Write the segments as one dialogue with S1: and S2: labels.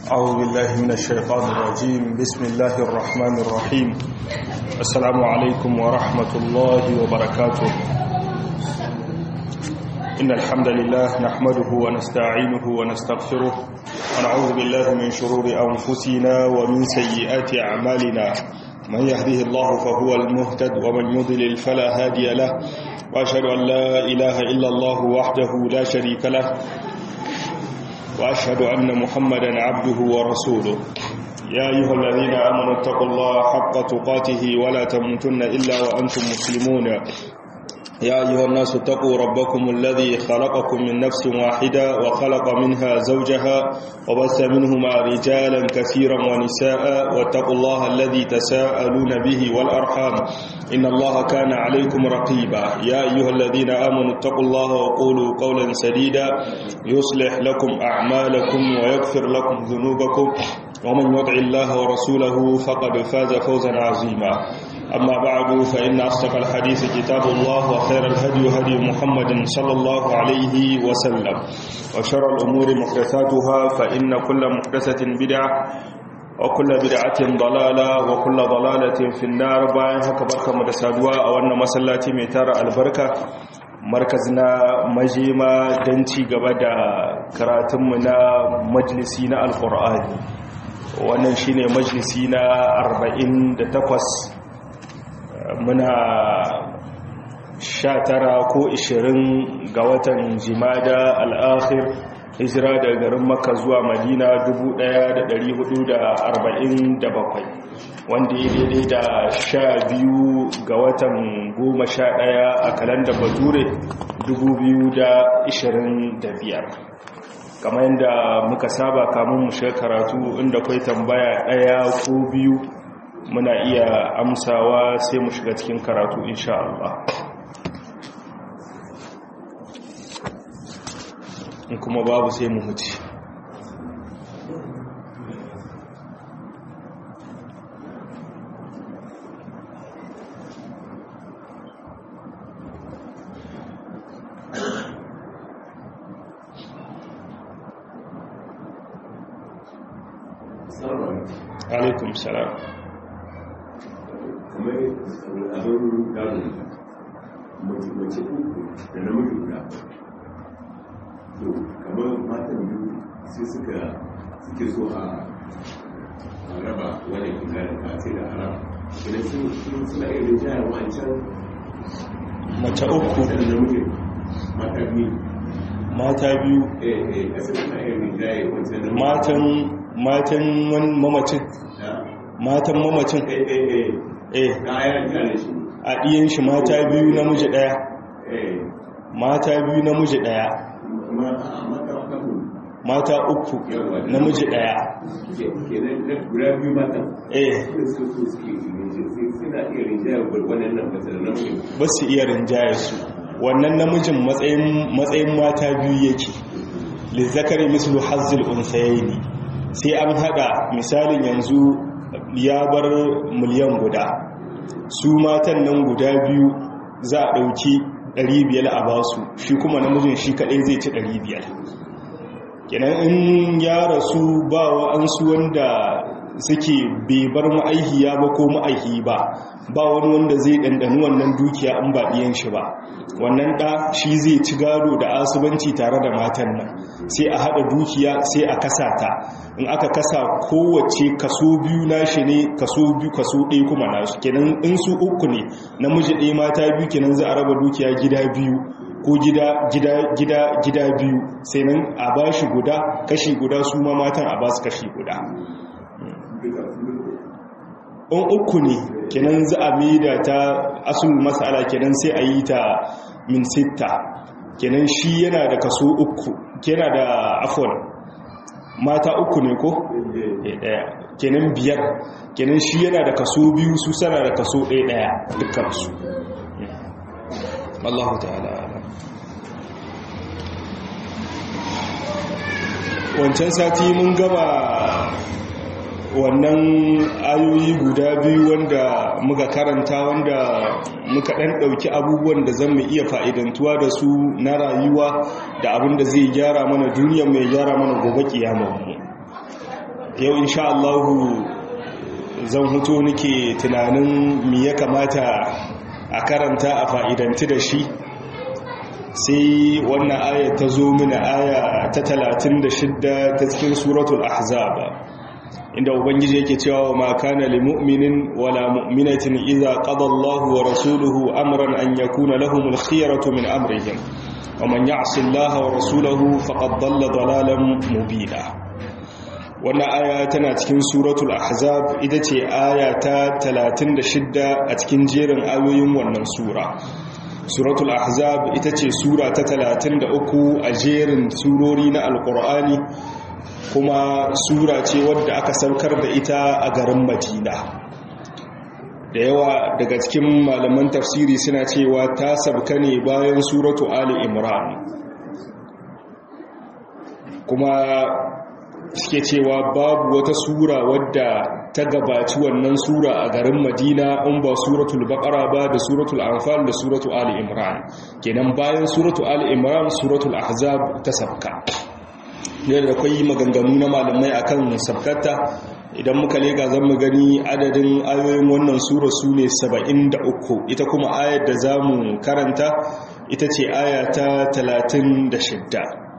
S1: أعوذ بالله من الشيطان الرجيم بسم الله الرحمن الرحيم السلام عليكم ورحمة الله وبركاته إن الحمد لله نحمده ونستعينه ونستغفره ونعوذ بالله من شرور أنفسنا ومن سيئات أعمالنا من يهده الله فهو المهتد ومن يضلل فلا هادي له وأشهد أن لا إله إلا الله وحده لا شريك له وأشهد أن محمدا عبده ورسوله يا أيها الذين آمنوا اتقوا الله حق تقاته ولا تموتن إلا وأنتم مسلمون يا أيها الناس اتقوا ربكم الذي خلقكم من نفس واحدة وخلق منها زوجها وبث منهما رجالا كثيرا ونساء واتقوا الله الذي تساءلون به والأرحام إن الله كان عليكم رقيبا يا أيها الذين آمنوا اتقوا الله وقولوا قولا سديدا يصلح لكم أعمالكم ويغفر لكم ذنوبكم ومن يطع الله ورسوله فقد فاز فوزا عظيما أما بعد فإن أصدق الحديث كتاب الله وخير الهدي هدي محمد صلى الله عليه وسلم وشر الأمور محدثاتها فإن كل محدثة بدعة وكل بدعة ضلالة وكل ضلالة في النار باين هكا بركة مدسادوا أو أن مسلاتي ميتار البركة مركزنا مجيما دنتي قبدا كراتمنا مجلسين القرآن wannan shine majalisi na 48 muna 19 ko 20 ga watan jimada al'akhir hijira daga garin makka zuwa madina 1447 wanda ya daidai da 12 ga watan 11 a kalandar bature 2025 kamar yadda muka saba kamun mu shiga karatu inda kai tambaya ɗaya ko biyu muna iya amsawa sai mu shiga cikin karatu insha Allah in kuma babu sai mu huce alaikum salam
S2: kamar abin gano mace uku da namiji guda to kamar matan biyu sai suka suke so a raba wani kungarin ka sai da haram idan sun suna irin jihar wancan
S1: mace uku
S2: da namiji mata biyu
S1: mata biyu
S2: eh eh kasar suna irin jihar wancan da
S1: matan matan mamacin matan mamacin
S2: eh eh eh
S1: eh
S2: na ayar jihar shi
S1: a ɗiyan shi mata biyu namiji ɗaya
S2: eh
S1: mata biyu namiji ɗaya
S2: mata mata uku
S1: mata uku namiji ɗaya
S2: kenan na guda biyu matan
S1: eh
S2: su su suke suna iya rinjaya wannan nan fasa da namiji
S1: ba su iya rinjaye su wannan namijin matsayin matsayin mata biyu yake lizzakari mislu hazzil unsayaini sai an hada misalin yanzu ya bar miliyan guda su matan nan guda biyu za a dauki 500 a basu shi kuma namijin shi kadai zai ci 500 kenan in ya rasu ba wa'ansu wanda suke bai bar ma'aihiya ba ko ma'aihi ba ba wani wanda zai ɗanɗani wannan dukiya an ba ɗiyan shi ba wannan ɗa shi zai ci gado da asubanci tare da matan nan sai a haɗa dukiya sai a kasa ta in aka kasa kowace kaso biyu nashi ne kaso biyu kaso ɗaya kuma nasu kenan in su uku ne namiji ɗaya mata biyu kenan za a raba dukiya gida biyu ko gida gida gida gida biyu sai nan a bashi guda kashi guda su ma matan a basu kashi guda in uku ne kenan za a maida ta asul mas'ala kenan sai a yi ta min sitta kenan shi yana da kaso uku yana da afon mata uku ne ko? ɗaya kenan biyar kenan shi yana da kaso biyu su sana da kaso ɗaya ɗaya dukkansu Allah ta'ala wancan sati mun gama wannan ayoyi guda biyu wanda muka karanta wanda muka ɗan ɗauki abubuwan da zan mu iya fa'idantuwa da su na rayuwa da abin da zai gyara mana duniya mai gyara mana gobe mu yau insha Allahu zan huto nake tunanin mi ya kamata a karanta a fa'idanti da shi sai wannan aya ta zo mini aya ta 36 ta cikin suratul ahzab inda ubangiji yake cewa ma kana lil mu'minin wala mu'minatin idza qada Allahu wa rasuluhu amran an yakuna lahumul khiyaratu min amrihim wa man ya'si Allah wa rasulahu faqad dalla dalalan mubina wannan aya tana cikin suratul ahzab ita ce aya ta 36 a cikin jerin ayoyin wannan sura suratul ahzab ita ce sura ta 33 a jerin surori na alkur'ani kuma sura ce wadda aka saukar da ita a garin madina da yawa daga cikin malaman tafsiri suna cewa ta sabka ne bayan suratu ali imran kuma suke cewa babu wata sura wadda ta gabaci wannan sura a garin madina in ba suratul baqara ba da suratul anfal da suratul ali imran kenan bayan suratul ali imran suratul ahzab ta sabka yadda akwai maganganu na malamai akan sabkata idan muka lega zan mu gani adadin ayoyin wannan sura su ne 73 ita kuma ayar da za mu karanta ita ce aya ta 36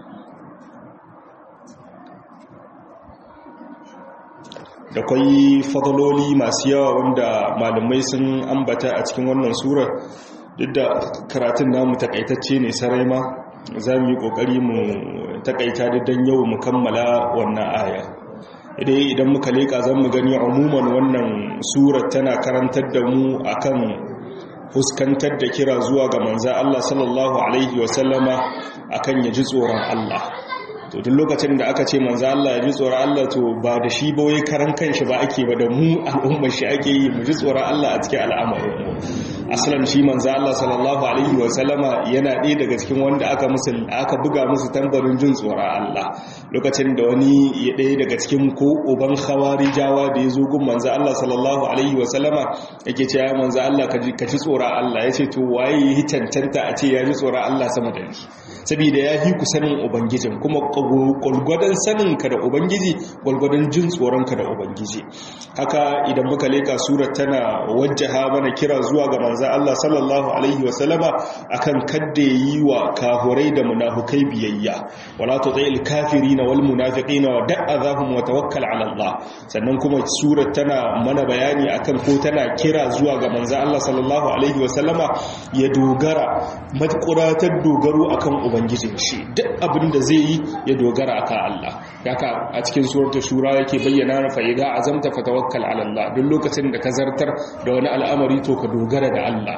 S1: da kwai fadaloli masu yawa wanda malamai sun ambata a cikin wannan surar duk da karatun namu takaitacce ne sarai ma za mu yi kokari mu takaita don yau mu kammala wannan aya idai idan muka leka zan mu gani umuman wannan surar tana karantar da mu akan fuskantar da kira zuwa ga manza Allah sallallahu alaihi wasallama akan ya ji tsoron Allah to duk lokacin da aka ce manzo Allah ya ji tsoron Allah to ba da shi ba wai karan kanshi ba ake ba da mu al'ummar shi ake yi mu ji tsoron Allah a cikin al'amarin mu asalan shi manzo Allah sallallahu alaihi wa sallama yana ɗaya daga cikin wanda aka musu aka buga musu tambarin jin tsoron Allah lokacin da wani ya ɗaya daga cikin ko uban khawarijawa da ya zo gun manzo Allah sallallahu alaihi wa sallama yake cewa manzo Allah ka ji ka ji tsoron Allah yace to waye yi cancanta a ce ya ji tsoron Allah sama da ni saboda ya hi ku sanin ubangijin kuma gwalgwadon saninka da ubangiji gwalgwadon jin tsoronka da ubangiji haka idan muka leka surar tana wajjaha mana kira zuwa ga manza Allah sallallahu alaihi wasallama akan kadda yi wa kahurai da munafukai biyayya wala tutail kafirina wal munafiqina wa da'azahum wa tawakkal ala Allah sannan kuma surar tana mana bayani akan ko tana kira zuwa ga manza Allah sallallahu alaihi wasallama ya dogara matkuratar dogaro akan ubangijin shi duk abin da zai yi ya dogara aka Allah haka a cikin suratul shura yake bayyana fa idza azamta fatawakkal ala Allah duk lokacin da ka zartar da wani al'amari to ka dogara da Allah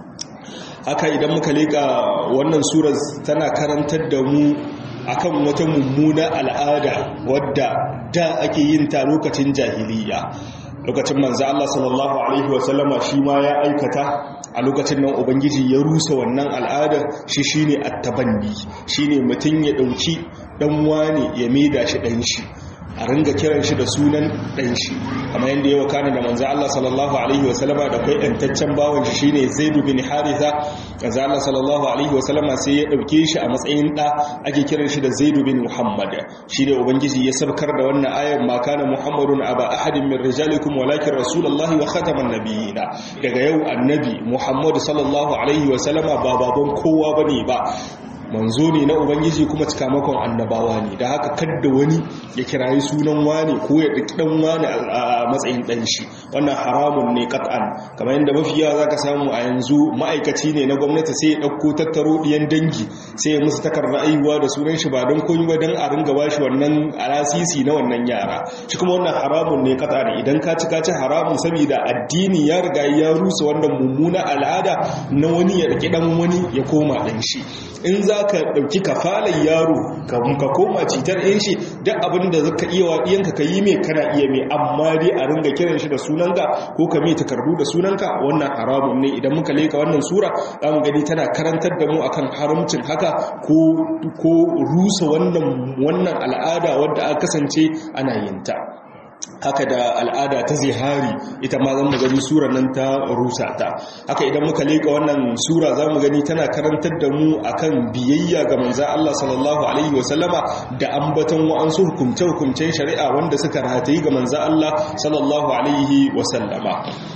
S1: haka idan muka leka wannan surar tana karantar da mu akan wata mummuna al'ada wadda da ake yin ta lokacin jahiliya lokacin manzo Allah sallallahu alaihi wasallama shi ma ya aikata a lokacin nan ubangiji ya rusa wannan al'ada shi shine attabanni shine mutun ya dauki dan wane ya maida shi dan shi a ringa kiran shi da sunan dan shi kamar yadda ya wakana da manzo Allah sallallahu alaihi wasallama da kai dantaccen bawan shi shine Zaid bin Haritha manzo Allah sallallahu alaihi wasallama sai ya dauke shi a matsayin da ake kiran shi da Zaid bin Muhammad shine ubangiji ya sabkar da wannan ayar ma kana Muhammadun aba ahadin min rijalikum walakin rasulullahi wa khataman nabiyina daga yau annabi Muhammad sallallahu alaihi wasallama ba baban kowa bane ba manzo ne na ubangiji kuma cikamakon annabawa ne da haka kadda wani ya kirayi sunan wani ko ya ɗauki ɗan wani a matsayin ɗan shi wannan haramun ne kat'an kamar yadda mafiya za ka samu a yanzu ma'aikaci ne na gwamnati sai ya ɗauko tattaro ɗiyan dangi sai ya musu takarda aiwa da sunan shi ba don koyi ba don a ringa bashi wannan alasisi na wannan yara shi kuma wannan haramun ne kat'an idan ka ci ka ci haramun saboda addini ya riga ya rusa wannan mummuna al'ada na wani ya ɗauki ɗan wani ya koma ɗan shi in za ka ɗauki kafalar yaro ka koma citar yin shi duk abin da zaka iya wa ɗiyanka ka yi mai kana iya mai amma dai a ringa kiran shi da sunanka ko ka mai takardu da sunanka wannan haramun ne idan muka leka wannan sura za mu gani tana karantar da mu akan haramcin haka ko rusa wannan al'ada wadda aka kasance ana yin ta haka da al'ada ta zihari ita ma zan gani sura nan ta rusa ta haka idan muka leka wannan sura za mu gani tana karantar da mu akan biyayya ga manzan Allah sallallahu alaihi wasallama da ambaton wa'ansu hukumce-hukumcen shari'a wanda suka ratayi ga manzan Allah sallallahu alaihi wasallama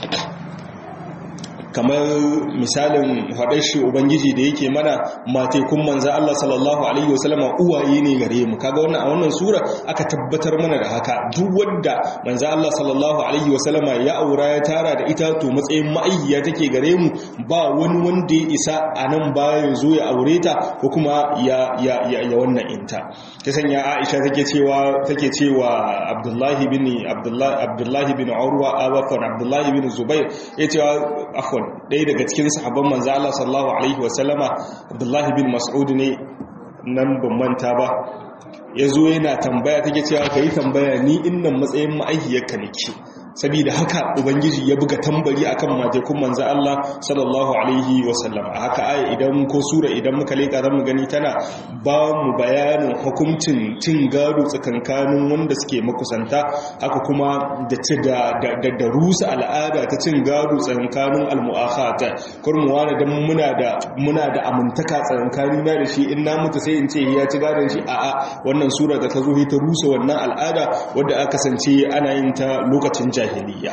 S1: kamar misalin faɗar shi ubangiji da yake mana matekun manza Allah sallallahu alaihi wasallama uwaye ne gare mu kaga wannan a wannan sura aka tabbatar mana da haka duk wanda manza Allah sallallahu alaihi wasallama ya aura ya tara da ita to matsayin ma'ayyiya take gare mu ba wani wanda ya isa a nan baya ya zo ya aure ta ko kuma ya ya ya, ya wannan inta ta sanya Aisha take cewa take cewa Abdullahi bin Abdullahi Abdullahi bin Urwa abafan Abdullahi bin Zubair yace afwan ɗaya daga cikin sahabban manzo Allah sallallahu alaihi wasallama Abdullahi bin Mas'ud ne nan ban manta ba yazo yana tambaya take cewa kai tambaya ni innan matsayin ma'aihiyarka nake saboda haka ubangiji ya buga tambari akan matekun manzo Allah sallallahu alaihi wasallam a haka aya idan ko sura idan muka leka zamu gani tana ba mu bayanin hukuncin cin gado tsakankanin wanda suke makusanta haka kuma da da da, da rusa al'ada ta cin gado tsakankanin almu'akhata kurmuwa da dan muna da muna da amintaka tsakanin na da shi in na mutu sai in ce ya ci gadon shi a'a wannan sura da ta zo ta rusa wannan al'ada wadda aka kasance ana yin ta lokacin jahiliya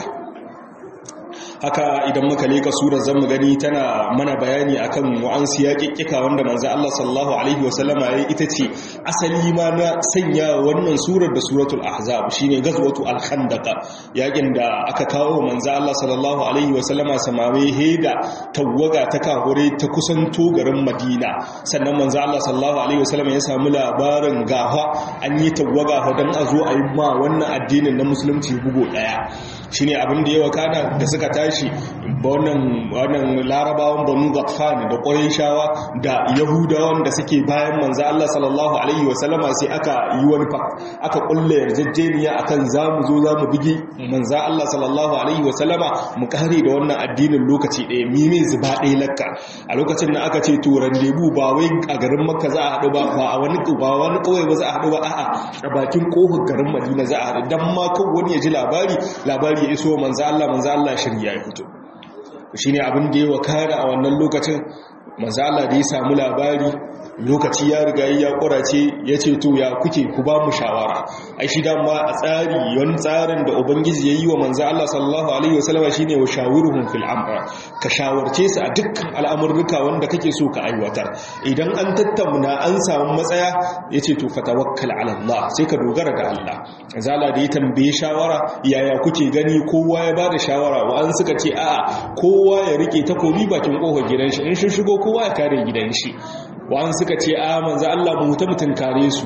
S1: haka idan muka leka surar zamu gani tana mana bayani akan wa'ansu yaƙiƙika wanda manzo Allah sallallahu alaihi wasallama yayi ita ce asali ma na sanya wannan surar da suratul ahzab shine gazwatu al-khandaq yaƙin da aka kawo manzo Allah sallallahu alaihi wasallama samawe heda tawaga ta kahure ta kusanto garin Madina sannan manzo Allah sallallahu alaihi wasallama ya samu labarin gafa an yi tawaga dan a zo a yi ma wannan addinin na musulunci bugo daya shine abin da yawa kana da suka tashi wannan wannan larabawan banu ghatfan da qurayshawa da yahudawan da suke bayan manzo Allah sallallahu alaihi wasallama sai aka yi wani fa aka kulle yarjejeniya akan zamu zo zamu bigi manzo Allah sallallahu alaihi wasallama mu kare da wannan addinin lokaci ɗaya mime zuba ɗaya lakka a lokacin da aka ce to randebu ba wai a garin makka za a haɗu ba ba a wani ba wani kawai ba za a haɗu ba a'a a bakin kofar garin madina za a haɗu dan ma kan wani ya ji labari labari ya iso manzo Allah manzo Allah shirya ya fito shine abin da ya wakana a wannan lokacin manzo Allah da ya samu labari lokaci ya riga ya kurace ya ce to ya kuke ku ba mu shawara ai shi dama a tsari yon tsarin da ubangiji yayi wa manzo Allah sallallahu alaihi wasallam shine wa shawiruhum fil amr ka shawarce su a dukkan al'amurruka wanda kake so ka aiwatar idan an tattauna an samu matsaya yace to fatawakkal ala Allah sai ka dogara ga Allah zala da ya tambaye shawara yaya kuke gani kowa ya bada shawara wa an suka ce a'a kowa ya rike takobi bakin kofar gidan shi in shi shigo kowa ya kare gidan shi wa'an suka ce a manza Allah mu ta mutun kare su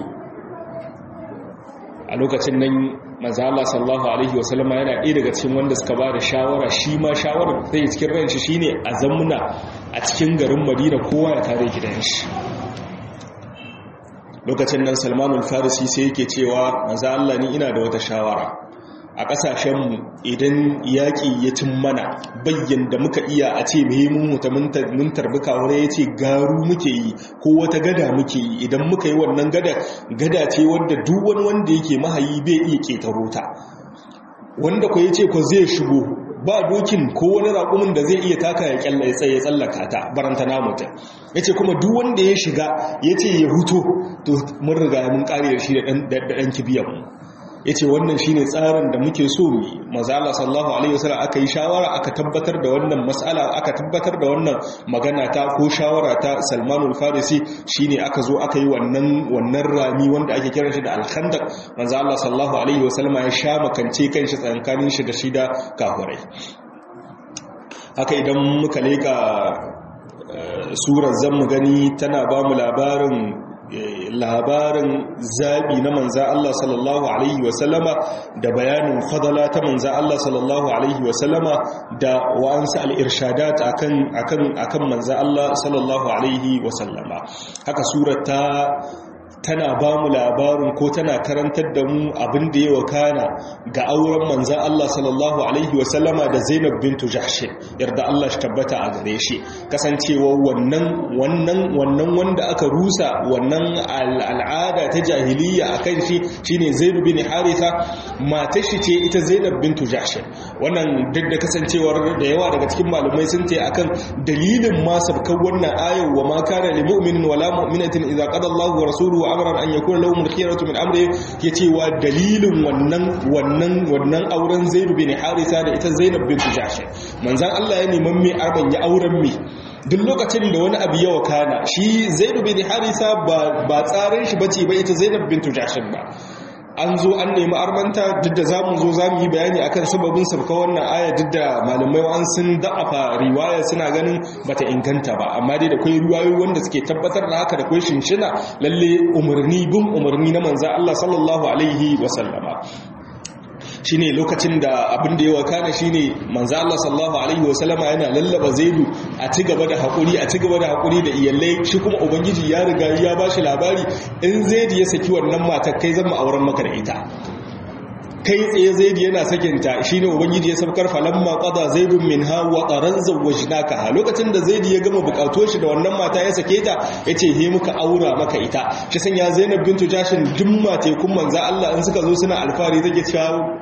S1: a lokacin nan manza Allah sallallahu alaihi wasallama yana ɗaya daga cikin wanda suka ba da shawara shi ma shawarar da yi cikin ranshi shine a zamuna a cikin garin Madina kowa ya kare gidan shi lokacin nan Salmanul Farisi sai yake cewa manza Allah ni ina da wata shawara a ƙasashenmu idan yaƙi ya cin mana bayyan da muka iya a ce muhimmin mutu mun tarbi kawai ya ce garu muke yi ko wata gada muke yi idan muka yi wannan gada gada ce wadda duk wani wanda yake mahayi bai iya ƙetaro ta wanda ko ya ce ko zai shigo ba dokin ko wani raƙumin da zai iya taka ya kyalla ya tsaye tsallaka ta baranta namuta ya ce kuma duk wanda ya shiga ya ce ya huto to mun riga mun ƙare da shi da ɗan kibiyanmu ya ce wannan shine tsarin da muke so mu mazala sallahu alaihi wasallam aka yi shawara aka tabbatar da wannan mas'ala aka tabbatar da wannan magana ta ko shawara ta salmanul farisi shine aka zo aka yi wannan wannan rami wanda ake kiran shi da al-khandaq mazala sallahu alaihi wasallam ya sha makance kanshi tsankanin shi da shi da kafirai haka idan muka leka surar zan mu gani tana ba mu labarin labarin zaɓi na manza Allah sallallahu Alaihi wasallama da bayanin fadala ta manza Allah sallallahu Alaihi wasallama da wa'ansu al'irshadat a kan manza Allah sallallahu Alaihi wasallama haka surat ta tana ba mu labarin ko tana karantar da mu abin da ya wakana ga auren manzan Allah sallallahu alaihi wasallama da Zainab bintu Jahsh yarda Allah shi tabbata a gare shi kasancewa wannan wannan wannan wanda aka rusa wannan al'ada ta jahiliya akan shi shine Zaid bin Haritha matar shi ce ita Zainab bintu Jahsh wannan duk da kasancewar da yawa daga cikin malumai sun ce akan dalilin ma sabkan wannan ayar wa ma kana lil mu'minin wala mu'minatin idza qada Allahu wa rasuluhu amran an yakuna lahum al-khiyaratu min amri yace wa dalilin wannan wannan wannan auren Zaid bin Haritha da ita Zainab bint Jahsh manzon Allah ya neman me arban ya auren me duk lokacin da wani abu ya wakana shi Zaid bin Haritha ba ba tsarin shi bace ba ita Zainab bint Jahsh ba an zo an nemi armanta duk da za mu zo za mu yi bayani akan sababin sabka wannan aya duk da malamai an sun da'afa riwaya suna ganin bata inganta ba amma dai da kwai riwayoyi wanda suke tabbatar da haka da kwai shinshina lalle umarni bin umarni na manzo Allah sallallahu alaihi wa sallama shine lokacin da abin da ya wakana shine manzo Allah sallallahu alaihi wasallama yana lallaba zaidu a ci gaba da hakuri a ci gaba da hakuri da iyalai shi kuma ubangiji ya riga ya bashi labari in zaidu ya saki wannan matar kai zan auren maka da ita kai tsaye zaidu yana sakinta shine ubangiji ya sabkar falamma qada zaidun minha wa qaran zawwajnaka lokacin da zaidu ya gama bukatuwar shi da wannan mata ya sake ta yace he muka aura maka ita shi sanya zainab bintu jashin dumma tekun manzo Allah in suka zo suna alfari take cewa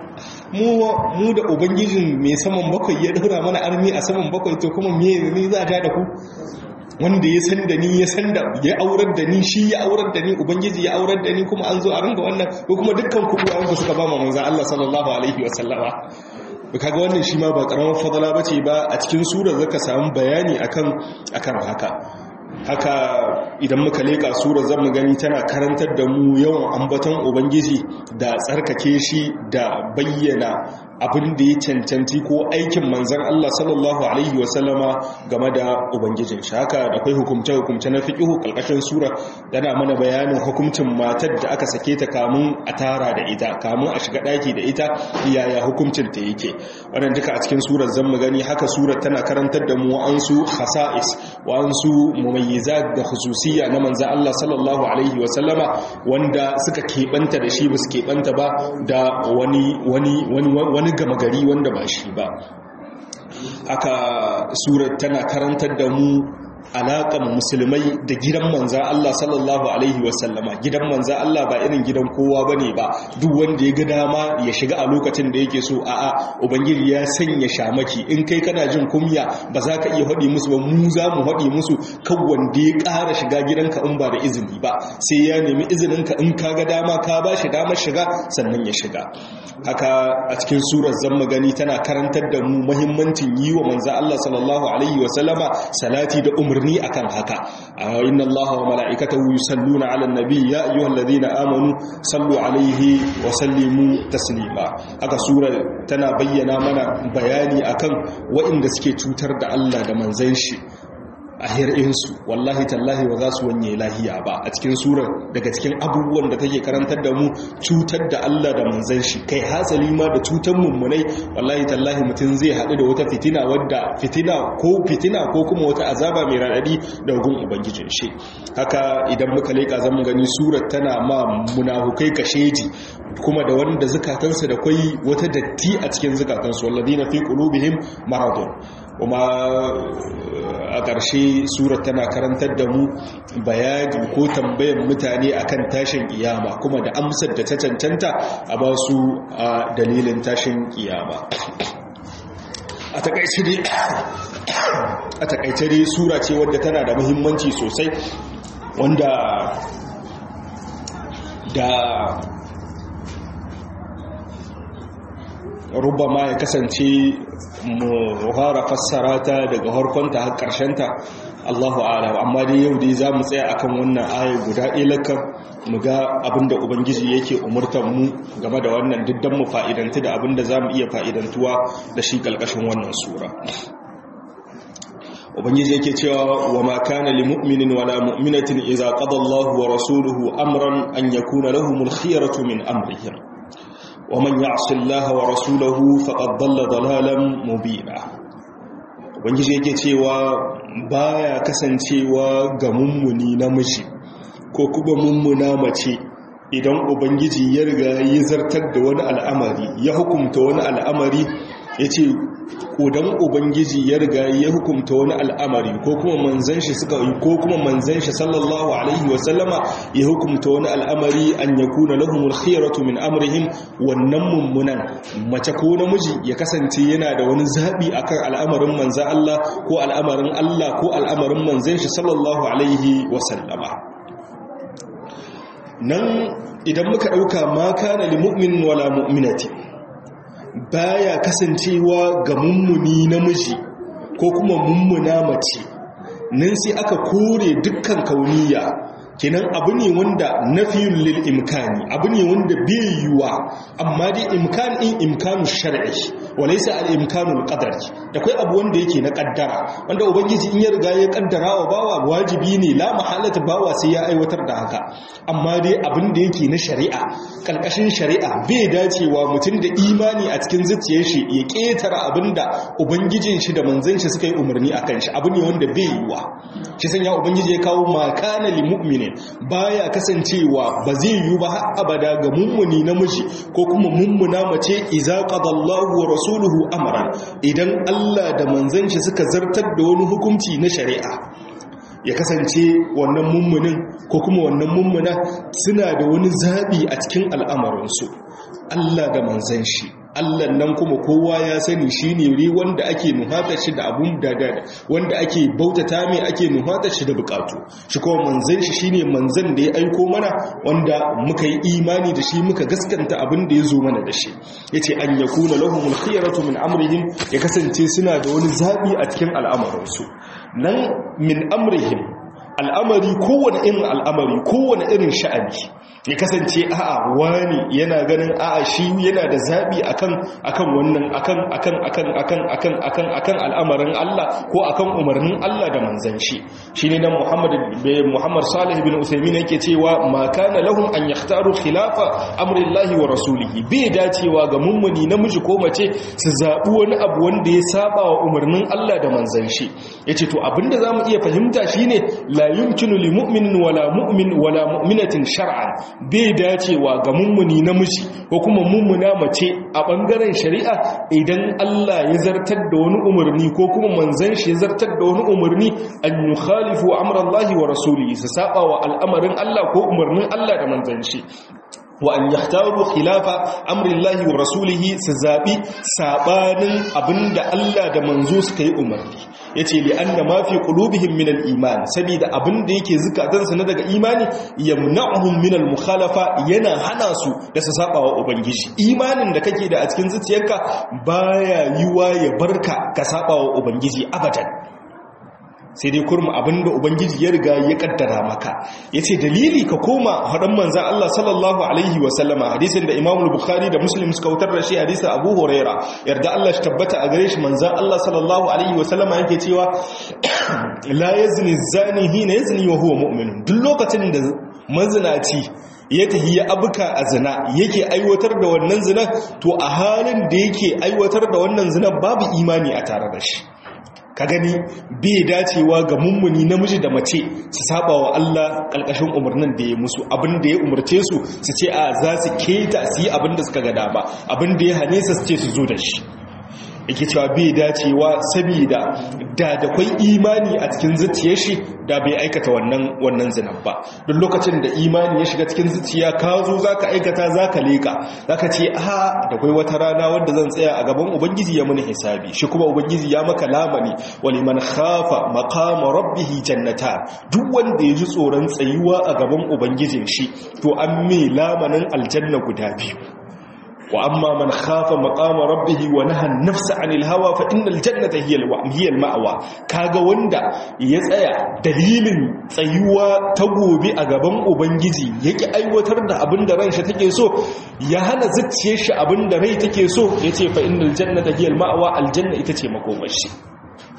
S1: mu da ubangijin mai saman bakwai ya daura mana armi a saman bakwai to kuma me ne za ta da ku wanda ya san da ni ya san da ya aurar da ni shi ya aurar da ni ubangiji ya aurar da ni kuma an zo a ringa wannan ko kuma dukkan ku uwayen ku suka ba mu manzo Allah sallallahu alaihi wa sallama kaga wannan shi ma ba karamar fadala bace ba a cikin surar zaka samu bayani akan akan haka haka idan muka leka sura zan mu gani tana karantar da mu yawan ambaton ubangiji da tsarkake shi da bayyana abin da ya cancanci ko aikin manzan Allah sallallahu alaihi wasallama game da ubangijin shi haka da kai hukumce hukumce na fiqhu kalkashin sura tana mana bayanin hukuncin matar da aka sake ta kamun a tara da ita kamun a shiga daki da ita yaya hukuncin ta yake wannan duka a cikin surar zan mu gani haka surar tana karantar da mu an su khasa'is wa an su mumayyizat da khususiyya na manzan Allah sallallahu alaihi wasallama wanda suka keɓanta da shi ba su keɓanta ba da wani wani wani wani gama gari wanda ba shi ba haka surar tana karantar da mu alaƙan musulmai da gidan manza Allah sallallahu Alaihi wasallama gidan manza Allah ba irin gidan kowa ba ne ba duk wanda ya ga dama ya shiga a lokacin da yake so a'a ubangiji ya sanya shamaki in kai kana jin kumya ba za ka iya haɗi musu ba mu za mu haɗi musu kan wanda ya ƙara shiga gidanka in ba da izini ba sai ya nemi izininka in ka ga dama ka ba shi damar shiga sannan ya shiga haka a cikin surar zan gani tana karantar da mu muhimmancin yi wa manza Allah sallallahu alaihi wasallama salati da umar umarni akan haka inna Allah wa mala'ikatahu yusalluna 'alan nabi ya ayyuhalladhina amanu sallu 'alaihi wa sallimu taslima haka sura tana bayyana mana bayani akan waɗanda suke cutar da Allah da manzon shi a hir'insu wallahi tallahi ba za su wanye lahiya ba a cikin surar daga cikin abubuwan da take karantar da mu cutar da Allah da manzan shi kai hasali ma da cutar mummunai wallahi tallahi mutum zai haɗu da wata fitina wadda fitina ko fitina ko kuma wata azaba mai raɗaɗi da gun ubangijin shi haka idan muka leƙa zamu gani surar tana ma munafukai kasheji kuma da wanda zukatansu da kwai wata datti a cikin zukatansu walladina fi qulubihim maradun kuma a ƙarshe surat tana karantar da mu bayani ko tambayan mutane akan tashin kiyama kuma da amsar da ta cancanta a ba su a dalilin tashin kiyama a takaice dai a takaice dai sura ce wadda tana da muhimmanci sosai wanda da rubama ya kasance mu fara fassara ta daga harkonta har ta Allahu a'lam amma dai yau dai zamu tsaya akan wannan aya guda ilakan mu ga abinda ubangiji yake umurtar mu game da wannan diddan mu fa'idanta da abinda zamu iya fa'idantuwa da shi kalkashin wannan sura ubangiji yake cewa wa ma kana lil mu'minin wala mu'minatin idza qada Allahu wa rasuluhu amran an yakuna lahumul khiyaratu min amrihim ومن يعص الله ورسوله فقد ضل ضلالا مبينا ubangiji yake cewa baya kasancewa ga mummuni namiji ko kuma mummuna mace idan ubangiji ya riga ya zartar da wani al'amari ya hukumta wani al'amari ya ce ƙudan ubangiji ya riga ya hukumta wani al'amari ko kuma manzan shi suka yi ko kuma manzan shi sallallahu alaihi wasallama ya hukumta wani al'amari an ya kuna lahumul khiyaratu min amrihim wannan mummunan mace ko namiji ya kasance yana da wani zaɓi akan al'amarin manzan Allah ko al'amarin Allah ko al'amarin manzan shi sallallahu alaihi wasallama nan idan muka ɗauka ma kana li mu'min wala mu'minati baya kasancewa ga mummuni namiji ko kuma mummuna mace nan sai aka kore dukkan kauniya kenan abu ne wanda nafiyun lil imkani abu ne wanda bai yiwa amma dai imkan in imkanu shar'i walaysa al imkanu qadari da kai abu wanda yake na kaddara wanda ubangiji in ya riga ya kaddara wa bawa wajibi ne la mahalata bawa sai ya aiwatar da haka amma dai abin da yake na shari'a kalkashin shari'a bai dacewa mutum da imani a cikin zuciyar shi ya ketara abinda ubangijin shi da manzon shi suka yi umarni akan shi abu ne wanda bai yiwa shi sanya ubangiji ya kawo makana lil mu'minin baya kasancewa ba zai yi ba har abada ga mummuni namiji ko kuma mummuna mace idza qadallahu wa rasuluhu amran idan Allah da manzon shi suka zartar da wani hukunci na shari'a ya kasance wannan mummunin ko kuma wannan mummuna suna da wani zabi a cikin al'amarinsu Allah da manzon shi Allah nan kuma kowa ya sani shi ne ri wanda ake nuhatar shi da abun da wanda ake bautata mai ake nuhatar shi da bukatu shi kuma manzan shi shine manzan da ya aiko mana wanda muka yi imani da shi muka gaskanta abin da ya zo mana da shi yace an yakuna lahumul khiyaratu min amrihim ya kasance suna da wani zabi a cikin al'amuransu nan min amrihim al'amari kowane irin al'amari kowane irin sha'ani ya kasance a'a wani yana ganin a'a shi yana da zabi akan akan wannan akan akan akan akan akan akan akan al'amarin Allah ko akan umarnin Allah da manzon shi shine nan Muhammad Muhammad Salih bin Uthaymeen yake cewa ma kana lahum an yakhtaru khilafa amri Allah wa rasulihi bai dacewa ga mummuni namiji ko mace su zabi wani abu wanda ya saba wa umarnin Allah da manzon shi yace to abinda zamu iya fahimta shine la yumkinu li mu'minin wala mu'min wala mu'minatin shar'an bai dacewa ga mummuni namiji ko kuma mummuna mace a bangaren shari'a idan Allah ya zartar da wani umarni ko kuma manzon shi ya zartar da wani umarni an yukhalifu amrallahi wa rasulihi su saba wa al'amarin Allah ko umarnin Allah da manzon shi wa an yahtaru khilafa amrillahi wa rasulihi su zabi sabanin abinda Allah da manzo suka yi umarni yace li anna ma fi qulubihim min al-iman saboda abinda yake zukatansu na daga imani yamna'uhum min al-mukhalafa yana hana su da su saba wa ubangiji imanin da kake da a cikin zuciyarka baya yiwa ya barka ka saba wa ubangiji abadan sai dai kurma abinda ubangiji ya riga ya kaddara maka yace dalili ka koma hadan manzon Allah sallallahu alaihi wa sallama hadisin da Imam Bukhari da Muslim suka wutar da shi hadisin Abu Huraira yarda Allah shi tabbata a gare shi manzon Allah sallallahu alaihi wa sallama yake cewa la yazni zani hina yazni wa huwa mu'min duk lokacin da mazinaci ya tafi ya abuka a zina yake aiwatar da wannan zina to a halin da yake aiwatar da wannan zina babu imani a tare da shi ka gani bai dacewa ga mummuni namiji da mace su saba wa Allah kalkashin umarnin da ya musu abin da ya umarce su su ce a za su keta su yi abin da suka ga dama abin da ya hane su ce su zo da shi yake cewa bai dacewa saboda da da kwai imani a cikin zuciyar shi da bai aikata wannan wannan zinan ba duk lokacin da imani ya shiga cikin zuciya ka zo zaka aikata zaka leka zaka ce a da kwai wata rana wanda zan tsaya a gaban ubangiji ya muni hisabi shi kuma ubangiji ya maka lamani waliman khafa maqama rabbih jannata duk wanda ya ji tsoron tsayuwa a gaban ubangijin shi to an mai lamanin aljanna guda biyu wa amma man khafa maqama rabbih wa naha an-nafsa 'anil hawa fa innal jannata hiya hiya al-ma'wa kaga wanda ya tsaya dalilin tsayuwa ta gobe a gaban ubangiji yake aiwatar da abin da ransa take so ya hana zuciyar shi abin da rai take so yace fa innal jannata hiya al-ma'wa aljanna ita ce makomashi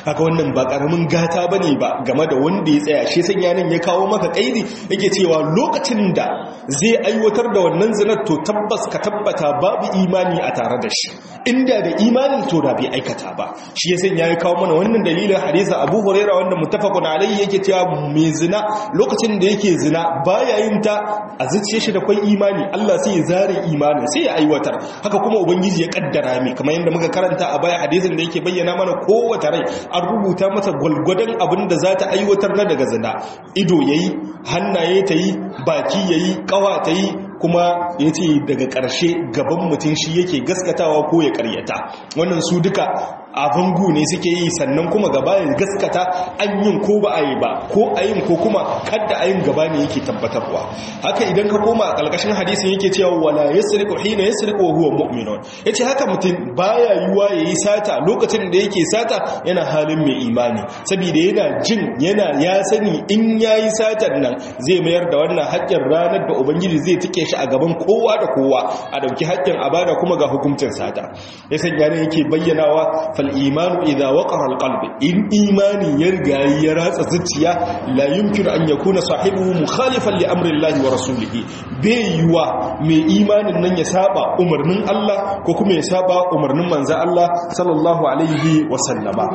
S1: haka wannan ba karamin gata bane ba game da wanda ya tsaya shi sanya nan ya kawo maka kaidi yake cewa lokacin da zai aiwatar da wannan zinar to tabbas ka tabbata babu imani a tare da shi inda da imanin to da bai aikata ba shi ya sanya ya kawo mana wannan dalilin hadisa Abu Hurairah wanda muttafaqun alayhi yake cewa mai zina lokacin da yake zina baya yin ta a zuciyar shi da kwai imani Allah sai ya zare imanin sai ya aiwatar haka kuma ubangiji ya kaddara mai kamar yadda muka karanta a baya hadisin da yake bayyana mana kowace rai an rubuta masa gwalgwadon abin da za ta aiwatar na daga zina ido yayi hannaye ta yi baki yayi kawa ta yi kuma ya ce daga ƙarshe gaban mutum shi yake gaskatawa ko ya karyata wannan su duka a bangu ne suke yi sannan kuma gaba ya gaskata an yin ko ba a yi ba ko a yin ko kuma kadda a yin gaba ne yake tabbatarwa haka idan ka koma a ƙarƙashin hadisin yake cewa wala yasriqu hina yasriqu wa huwa mu'minun yace haka mutum baya yiwa yayi sata lokacin da yake sata yana halin mai imani saboda yana jin yana ya sani in yayi satan nan zai mayar da wannan haƙƙin ranar da ubangiji zai tike shi a gaban kowa da kowa a dauki haƙƙin abada kuma ga hukuncin sata ya sanya ne yake bayyanawa fal imanu idza waqara al qalbi in imani ya riga ya ratsa zuciya la yumkinu an yakuna sahibuhu mukhalifan li amri Allah wa rasulihi bai yiwa mai imanin nan ya saba umarnin Allah ko kuma ya saba umarnin manzo Allah sallallahu alaihi wa sallama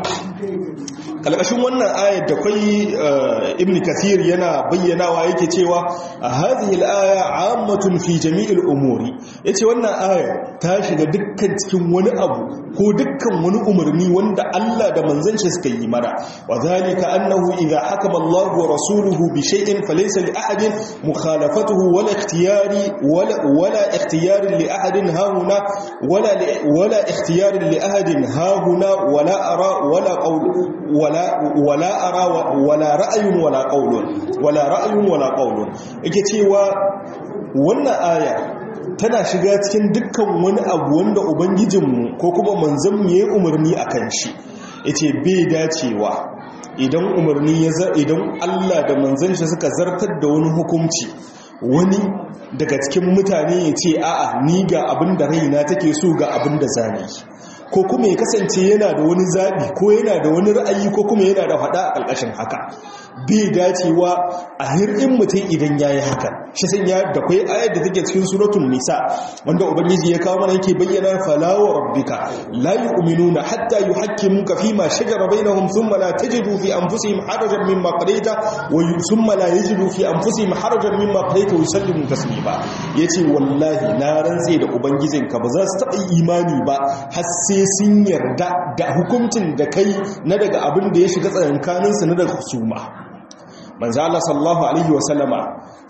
S1: kalkashin wannan ayar da kai ibn kathir yana bayyanawa yake cewa hadhihi al-aya ammatun fi jami'il umuri yace wannan aya ta shiga dukkan cikin wani abu ko dukkan wani umarni wanda Allah da manzon shi suka yi mana wa zalika annahu idha hakama Allah wa rasuluhu bi shay'in falaysa li ahadin mukhalafatuhu wala ikhtiyari wala wala ikhtiyari li ahadin hauna wala wala ikhtiyari li ahadin hauna wala ara wala qawl wala wala ara wala ra'yun wala qawlun wala ra'yun wala qawlun yake cewa wannan aya tana shiga cikin dukkan wani abu wanda ubangijinmu ko kuma manzanmu ya yi umarni a kan shi ya ce bai dacewa idan umarni ya idan allah da manzan shi suka zartar da wani hukunci wani daga cikin mutane ya ce a'a ni ga abin da raina take so ga abin da zane ko kuma ya kasance yana da wani zaɓi ko yana da wani ra'ayi ko kuma yana da faɗa a ƙarƙashin haka bai dacewa a hir'in mutum idan ya yi haka shi sun ya da kwai ayar da take cikin suratun nisa wanda ubangiji ya kawo mana yake bayyana falawa rabbika la yu'minuna hatta yuhakkimuka fi ma shajara bainahum thumma la tajidu fi anfusihim harajan mimma qadaita wa thumma la yajidu fi anfusihim harajan mimma qadaita wa yusallimu taslima yace wallahi na rantse da ubangijinka ba za su taɓa imani ba har sai sun yarda da hukuncin da kai na daga abin da ya shiga tsakankaninsu na daga husuma manzo Allah sallallahu alaihi wasallama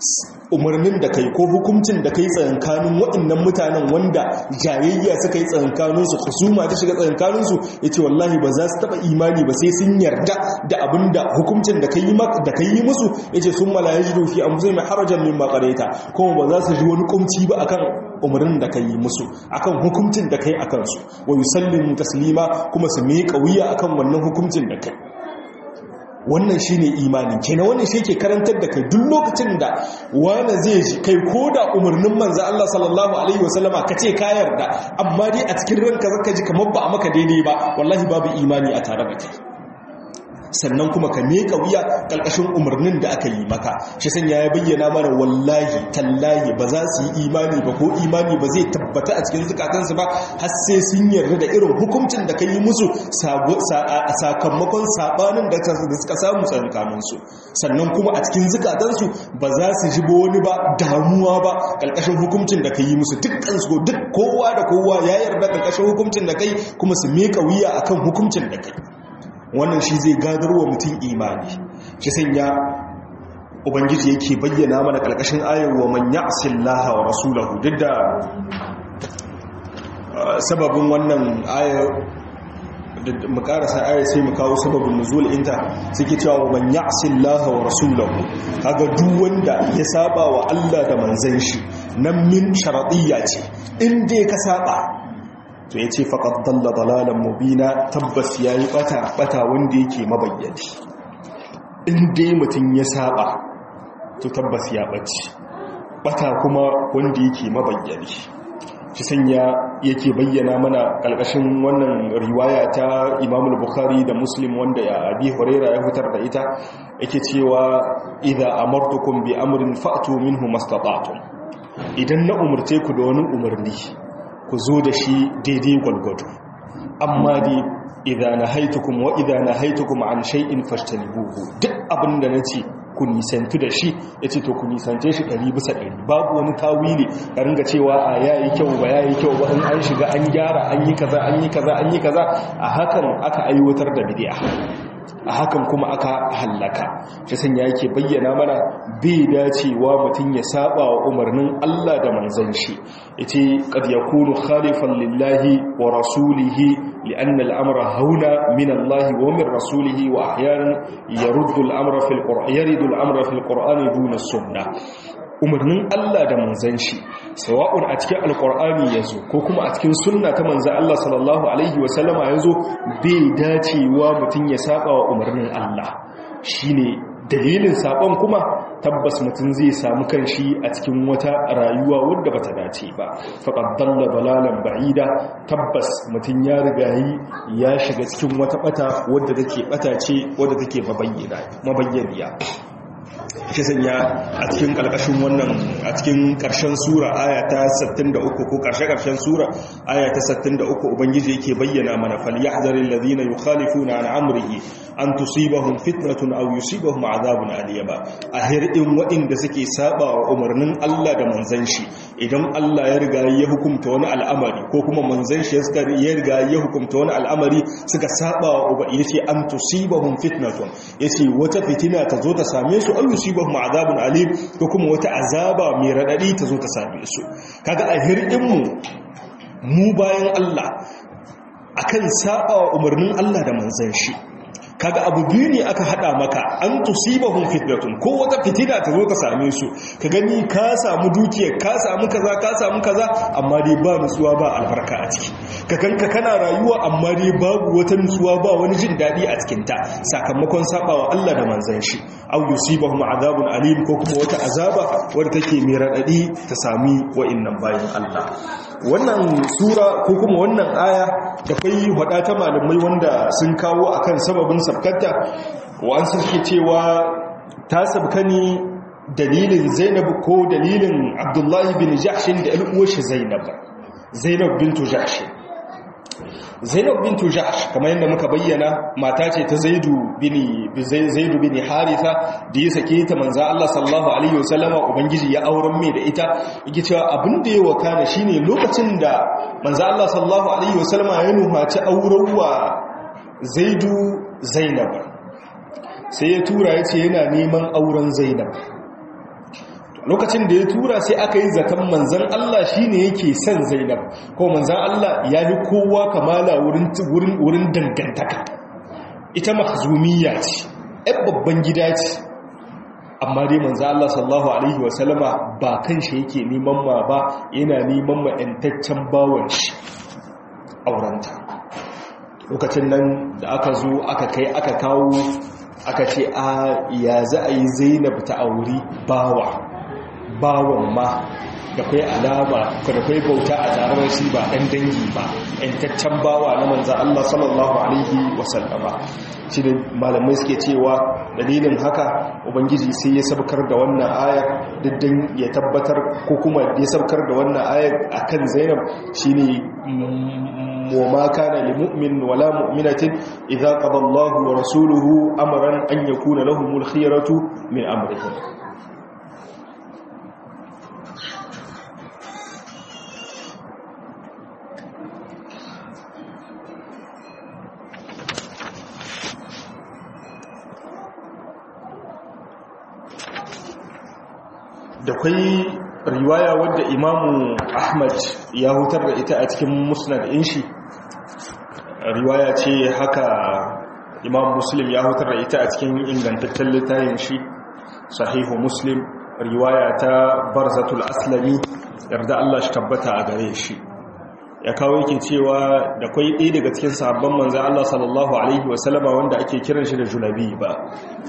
S1: umarnin da kai ko hukuncin da kai tsakankanin waɗannan mutanen wanda jayayya suka yi tsakankanin su husuma ta shiga tsakankanin su yace wallahi ba za su taba imani ba sai sun yarda da abinda hukuncin da kai da kai musu yace sun mala yajidu fi anfusihim harajan mimma qadaita kuma ba za su ji wani kumci ba akan umarnin da kai musu akan hukuncin da kai akan su wa yusallimu taslima kuma su miƙa wuya akan wannan hukuncin da kai wannan shi ne imanin kenan wannan shi ke karantar da kai duk lokacin da wani zai ji kai ko da umarnin manzan Allah sallallahu Alaihi wasallama ka ce ka yarda amma dai a cikin ranka zaka ji kamar ba a maka daidai ba wallahi babu imani a tare da kai sannan kuma ka meka wuya ƙarƙashin umarnin da aka yi maka shi sanya ya bayyana mana wallahi tallahi ba za su yi imani ba ko imani ba zai tabbata a cikin zukatansu ba har sai sun yarda da irin hukuncin da ka yi musu sakamakon sabanin da suka samu tsakaninsu sannan kuma a cikin zukatansu ba za su ji ba wani ba damuwa ba ƙarƙashin hukuncin da ka yi musu dukkan su duk kowa da kowa ya yarda ƙarƙashin hukuncin da kai kuma su meka wuya akan hukuncin da kai wannan shi zai gadarwa mutum imani shi sanya ubangiji yake bayyana mana kalkashin ayar wa man ya'sillaha wa rasulahu duk da sababin wannan ayar mu karasa ayar sai mu kawo sababin nuzul inta suke cewa wa man ya'sillaha wa rasulahu kaga duk wanda ya saba wa Allah da manzon shi nan min sharadiyya ce in dai ka saba to ya ce faƙad dalla dalalan mubina tabbas ya yi ɓata ɓata wanda yake mabayyani in dai mutum ya saba to tabbas ya ɓace ɓata kuma wanda yake mabayyani shi sanya yake bayyana mana kalkashin wannan riwaya ta Imam Bukhari da Muslim wanda ya Abi Huraira ya fitar da ita yake cewa idza amartukum bi amrin fa'tu minhu mastata'tum idan na umurce ku da wani umarni ku zo da shi daidai gwalgwado amma dai idza nahaitukum wa idza nahaitukum an shay'in fashtanibuhu duk abinda nace ku nisantu da shi yace to ku nisance shi 100 bisa 100 babu wani tawili ka ringa cewa a yayi kyau ba yayi kyau ba in an shiga an gyara an yi kaza an yi kaza an yi kaza a hakan aka aiwatar da bid'a a hakan kuma aka hallaka shi sanya yake bayyana mana bai dacewa mutum ya saba wa umarnin Allah da manzon shi yace qad yakunu khalifan lillahi wa rasulihi لأن الأمر هنا من الله ومن رسوله وأحيانا يرد الأمر في القرآن يرد الأمر في القرآن دون السنة umarnin Allah da manzan shi sawa'un a cikin alkur'ani ya zo ko kuma a cikin sunna ta manzan Allah sallallahu alaihi wasallama ya zo bai dacewa mutum ya saba wa umarnin Allah shine dalilin sabon kuma tabbas mutum zai samu kanshi a cikin wata rayuwa wadda bata dace ba faqad dalla balalan ba'ida tabbas mutum ya rigayi ya shiga cikin wata bata wadda take bata ce wadda take mabayyana mabayyaniya shi sanya a cikin karkashin wannan a cikin karshen sura aya ta 63 ko karshe-karshen sura aya ta 63 ubangiji yake bayyana mana falyahzaril ladina yukhalifuna an amrihi an tusibahum fitnatun aw yusibahum adhabun aliyaba a hirdin waɗanda suke saba wa umarnin Allah da manzon shi idan Allah ya riga ya hukunta wani al'amari ko kuma manzon shi ya riga ya hukunta wani al'amari suka saba wa uba yace an tusibahum fitnatun yace wata fitina ta zo ta same su aw yusibahum adhabun alim ko kuma wata azaba mai radadi ta zo ta same su kaga a hirdin mu mu bayan Allah akan saba wa umarnin Allah da manzon shi kaga abu biyu ne aka hada maka an tusibahum fitnatun ko wata fitina ta zo ta same su ka gani ka samu dukiya ka samu kaza ka samu kaza amma dai ba nutsuwa ba albarka a ciki ka kanka kana rayuwa amma dai babu wata nutsuwa ba wani jin dadi a cikin ta sakamakon sabawa Allah da manzon shi aw yusibahum azabun alim ko kuma wata azaba wadda take mai radadi ta sami wa'annan bayin Allah wannan sura ko kuma wannan aya da kai hada ta malamai wanda sun kawo akan sababin sabkata wa an suke cewa ta sabka ne dalilin Zainab ko dalilin Abdullahi bin Jahsh da al'uwar shi Zainab Zainab bintu Jahsh Zainab bintu Jahsh kamar yadda muka bayyana mata ce ta Zaidu bin Zaidu bin Haritha da ya sake ta manzo Allah sallallahu alaihi wasallama ubangiji ya auren mai da ita yake cewa abin da ya wakana shine lokacin da manzo Allah sallallahu alaihi wasallama ya nuhaci auren wa Zaidu Zainab sai ya tura yace yana neman auren Zainab lokacin da ya tura sai aka yi zaton manzan Allah shi ne yake son zainab ko manzan Allah ya fi kowa kamala wurin dangantaka ita mahzumiya ce ‘yan babban gida ce amma dai manzan Allah sallahu Alaihi wasallama ba kan shi yake neman ma ba yana neman ma ‘yantaccen bawon shi aurenta lokacin nan da aka zo aka kai aka kawo aka ce a ya za a yi zainab ta auri bawa bawan ma da kai alama da kai bauta a tsarar shi ba ɗan dangi ba ‘yantaccen bawa na manzan Allah sallallahu Alaihi wasallama shi da malamai suke cewa dalilin haka ubangiji sai ya sabkar da wannan ayar diddan ya tabbatar ko kuma ya sabkar da wannan ayar akan zainab shine وما كان لمؤمن ولا مؤمنة إذا قضى الله ورسوله أمرا أن يكون لهم الخيرة من أمرهم da kwai riwaya wadda imamu ahmad ya hutar da ita a cikin musnad inshi riwaya ce haka imam muslim ya hutar da ita a cikin ingantaccen littafin shi sahihu muslim riwaya ta barzatul aslami yarda Allah shi tabbata a gare shi ya kawo yake cewa da kwai ɗaya daga cikin sahabban manzan Allah sallallahu alaihi wasallama wanda ake kiran shi da julabi ba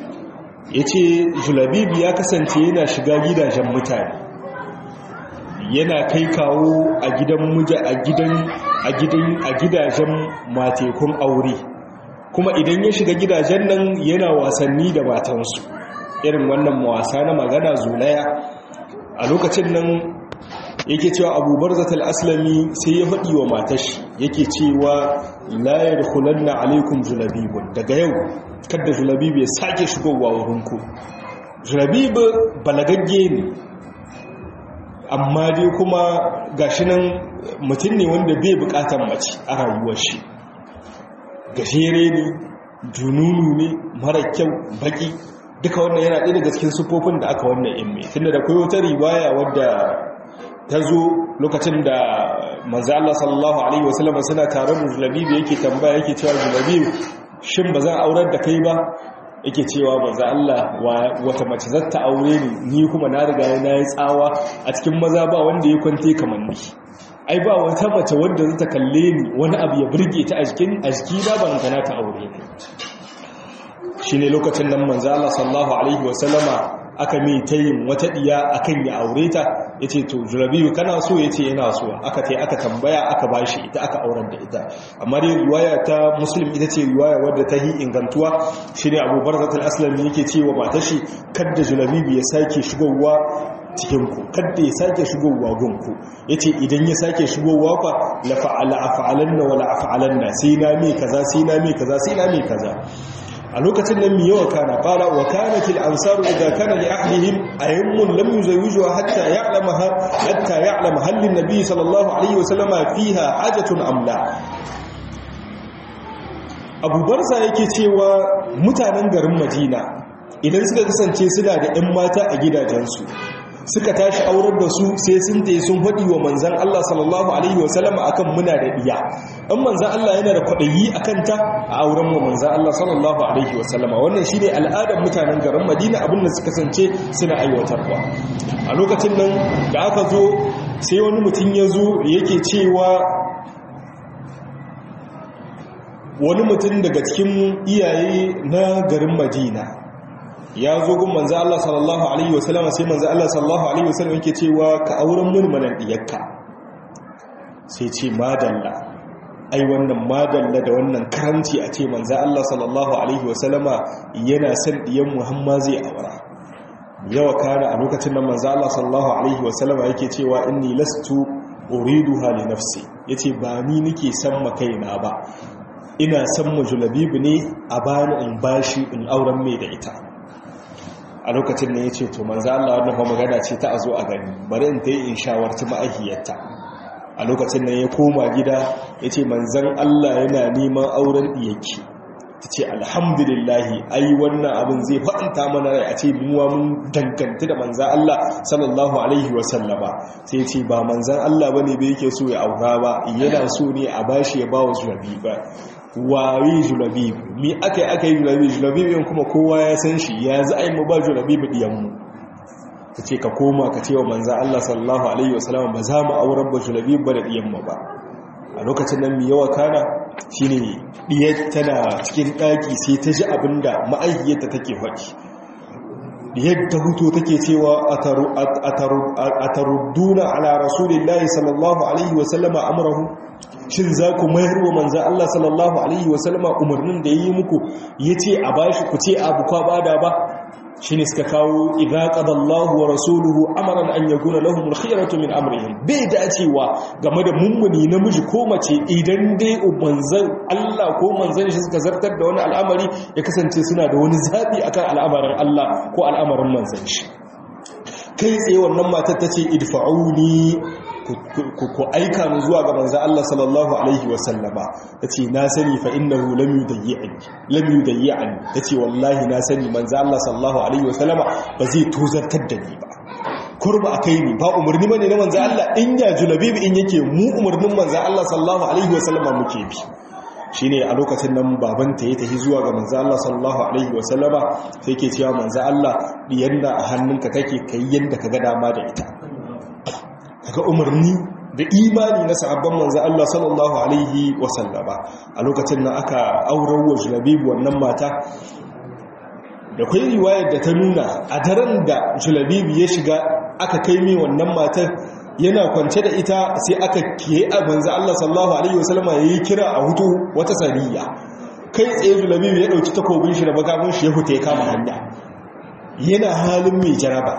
S1: ya ce julabibi ya kasance yana shiga gidajen mutane yana kai kawo a gidan muja a gidan a gidan a gidajen matekun aure kuma idan ya shiga gidajen nan yana wasanni da matansu irin wannan wasa na magana zulaya a lokacin nan yake cewa abubar zatal aslami sai ya faɗi wa matashi yake cewa layar hulanna alaikum julabibun daga yau kadda julabibu ya sake shigowa wurinku julabibu balagagge ne amma dai kuma gashi nan mutum ne wanda bai bukatan mace a rayuwar shi gajere ne jununu ne mara kyau baki duka wannan yana ɗaya daga cikin sufofin da aka wannan imme tunda da kai wata riwaya wadda ta zo lokacin da manzo Allah sallallahu alaihi wasallam suna tare da Julabibu yake tambaya yake cewa Julabibu shin ba zan aurar da kai ba yake cewa manzo Allah wata mace za ta aure ni ni kuma na riga na yi tsawa a cikin maza ba wanda ya kwante kamar ni ai ba wata mace wanda za ta kalle ni wani abu ya burge ta a jikin a jiki na ban kana ta aure ni shine lokacin nan manzo Allah sallallahu alaihi wasallama aka mai ta yin wata diya akan ya aure ta ya ce to julabiyu kana so ya ce yana so aka ta aka tambaya aka bashi ita aka auren da ita amma dai riwaya ta muslim ita ce riwaya wadda ta yi ingantuwa shi ne abu barzatul aslami yake ce wa matashi kadda julabiyu ya sake shigowa cikinku kadda ya sake shigowa gunku ya ce idan ya sake shigowa fa la fa'ala afa'alanna wala afa'alanna sai na me kaza sai na me kaza sai na me kaza a lokacin nan mi yawa kana qala wa kanat al ansaru idha kana li ahlihim ayyamun lam yuzawijuha hatta ya'lama hatta ya'lama hal lin nabiy sallallahu alaihi wa sallama fiha hajatun am la Abu Barza yake cewa mutanen garin Madina idan suka kasance suna da ƴan mata a gidajensu suka tashi aurar da su sai sun tayi sun faɗi wa manzan Allah sallallahu alaihi wasallam akan muna da diya in manzan Allah yana da kwaɗayi akan ta a auren wa manzan Allah sallallahu alaihi wasallama wannan shine al'adar mutanen garin Madina abin da suka kasance suna aiwatarwa a lokacin nan da aka zo sai wani mutum ya zo yake cewa wani mutum daga cikin iyaye na garin Madina ya zo gun manzo Allah sallallahu alaihi wasallam sai manzo Allah sallallahu alaihi wasallam yake cewa ka auren mun manan diyarka sai ce madalla ai wannan madalla da wannan karanci a ce manzo Allah sallallahu alaihi wasallama yana son diyan Muhammad zai aura yawa kana a lokacin nan manzo Allah sallallahu alaihi wasallama yake cewa inni lastu uriduha li nafsi yace ba ni nake san makaina ba ina san mujlabibu ne a bani in bashi in auren mai da ita a lokacin ne ya ce to manzo Allah wannan fa magana ce ta azo a gani bari in ta yi in shawarci ma'ahiyarta a lokacin nan ya koma gida ya ce manzan Allah yana neman auren ɗiyaki ta ce alhamdulillahi ai wannan abin zai faɗanta mana rai a ce muwa mun danganta da manzan Allah sallallahu alaihi wasallama sai ce ba manzan Allah ba ne bai yake so ya aura ba yana so ne a bashi ya ba wa zurabi ba waye julabib mi aka yi aka yi julabib julabib yin kuma kowa ya san shi ya za a yi mu ba julabib diyanmu ta ce ka koma ka ce wa manzan Allah sallallahu Alaihi wasallam ba za mu auren ba julabib ba da diyanmu ba a lokacin nan mi yawa kana shi ne diyar tana cikin ɗaki sai ta ji abin da ma'aikiyarta take faɗi diyar ta hutu take cewa a tarudduna ala rasulillahi sallallahu alaihi wasallama amurahu shin za ku mayar wa manza Allah sallallahu Alaihi wasallama umarnin da ya yi muku ya ce a bashi ku ce abu kwa bada ba shi ne suka kawo idaƙadallahu wa rasuluhu amaran an ya guna lahumul khiyaratu min amrihim bai dacewa game da mummuni namiji ko mace idan dai manzan Allah ko manzan shi suka zartar da wani al'amari ya kasance suna da wani zaɓi akan al'amarin Allah ko al'amarin manzan shi kai tsaye wannan matar ta ce idfa'uni ku aika mu zuwa ga manzo Allah sallallahu alaihi wasallama tace na sani fa innahu lam yudayyi'ani lam yudayyi'ani tace wallahi na sani manzo Allah sallallahu alaihi wasallama ba zai tozartar da ni ba kurba akai ni ba umarni bane na manzo Allah in ya julabibi in yake mu umarnin manzo Allah sallallahu alaihi wasallama muke bi shine a lokacin nan babanta ya tafi zuwa ga manzo Allah sallallahu alaihi wasallama sai yake cewa manzo Allah yanda a hannunka kake kai yanda kaga dama da ita kaga umarni da imani na sahabban manzo Allah sallallahu alaihi wasallama a lokacin nan aka aurar wa Julabib wannan mata da kai riwayar da ta nuna a daren da Julabib ya shiga aka kai mai wannan matar yana kwance da ita sai aka kiye a manzo Allah sallallahu alaihi wasallam yayi kira a hutu wata sariya kai tsaye Julabibu ya dauki takobin shi da bakamin shi ya huta ya kama hanya yana halin mai jaraba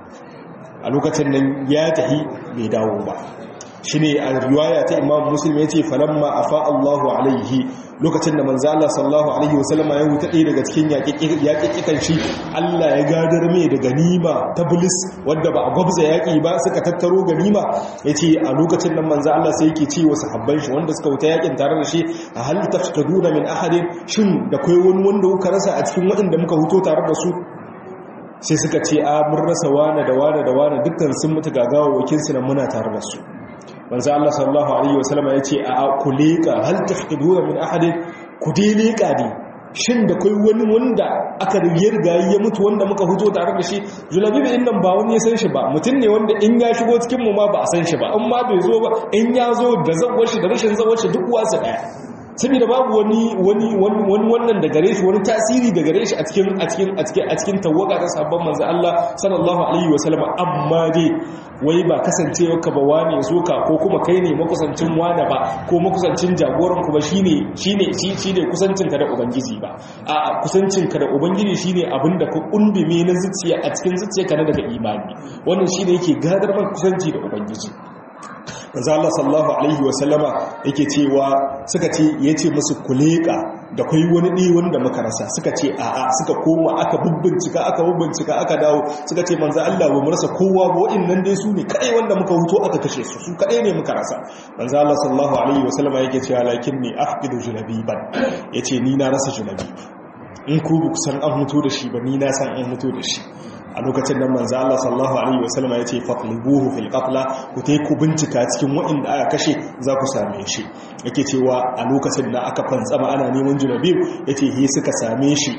S1: a lokacin nan ya tahi bai dawo ba shine a riwaya ta Imam Muslim yace falamma afa Allahu alaihi lokacin da manzo Allah sallallahu alaihi wasallama ya wuta ɗaya daga cikin yaƙiƙikan shi Allah ya gadar mai da ganima ta bulis wadda ba a gwabza yaƙi ba suka tattaro ganima yace a lokacin nan manzo Allah sai yake ce wa sahabban shi wanda suka wuta yaƙin tare da shi a hal tafqaduna min ahadin shin da kai wani wanda kuka rasa a cikin waɗanda muka huto tare da su sai suka ce a mun rasa wane da wane da wane dukkan sun mutu gagawa wakilsu nan muna tare da su manzo Allah sallallahu alaihi wasallam ya ce a kulika hal tafqiduna min ahadin ku dai leka ne shin da kai wani wanda aka riga ya mutu wanda muka fito tare da shi julabi bin nan ba wani ya san shi ba mutum ne wanda in ya shigo cikin mu ma ba a san shi ba in ma bai zo ba in ya zo da zawar shi da rashin zawar shi duk wasu daya saboda babu wani wani wani wannan da gare shi wani tasiri da gare shi a cikin a cikin a cikin a cikin tawaga ta sabon manzo Allah sallallahu alaihi wasallam amma dai wai ba kasancewa ka ba wane zo ka ko kuma kai ne makusancin wane ba ko makusancin jagoran ku ba shine shine shine kusancin ka da ubangiji ba a kusancin ka da ubangiji shine abinda ka kundume na zuciya a cikin zuciyarka na daga imani wannan shine yake gadar man kusanci da ubangiji manzo Allah sallallahu alaihi wa sallama yake cewa suka ce yace musu kuleka da kai wani ɗi wanda muka rasa suka ce a'a suka koma aka bubbincika aka bubbincika aka dawo suka ce manzo Allah ba mu rasa kowa ba wa'annan dai su ne kadai wanda muka huto aka kashe su su kadai ne muka rasa manzo Allah sallallahu alaihi wa sallama yake cewa lakinni afqidu junabiban yace ni na rasa junabi in ku ku san an mutu da shi ba ni na san an mutu da shi a lokacin nan manzo Allah sallallahu alaihi wasallam ya ce fatlibuhu fil qatla ku tai ku bincika cikin wa'inda aka kashe za ku same shi yake cewa a lokacin da aka fantsama ana neman junabib yace he suka same shi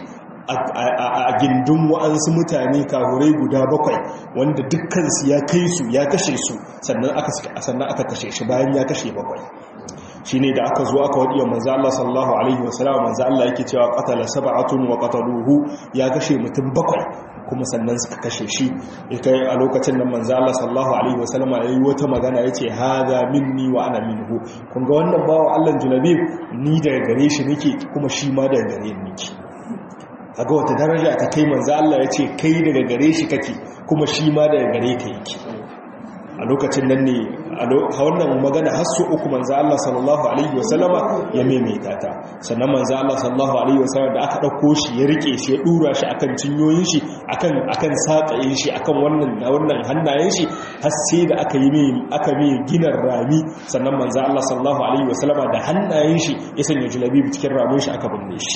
S1: a gindin wa'ansu mutane kahurai guda bakwai wanda dukkansu ya kai su ya kashe su sannan aka kashe shi bayan ya kashe bakwai shi ne da aka zo aka waɗiya manzo Allah sallallahu alaihi wasallam manzo Allah yake cewa qatala sab'atun wa qataluhu ya kashe mutum bakwai kuma sannan suka kashe shi kai a lokacin nan manzo Allah sallallahu alaihi wasallam yayi wata magana yace hadha minni wa ana minhu kun ga wannan bawo Allah julabib ni daga gare shi nake kuma shi ma daga gare ni nake kaga wata daraja ta kai manzo Allah yace kai daga gare shi kake kuma shi ma daga gare ka yake a lokacin nan ne a wannan magana har su uku manzo Allah sallallahu alaihi wasallama ya maimaita ta sannan manzo Allah sallallahu alaihi wasallama da aka dauko shi ya rike shi ya dura shi akan cinyoyin shi akan akan sakayin shi akan wannan wannan hannayen shi har sai da aka yi mai aka mai ginar rami sannan manzo Allah sallallahu alaihi wasallama da hannayen shi ya sanya julabi cikin ramin shi aka binne shi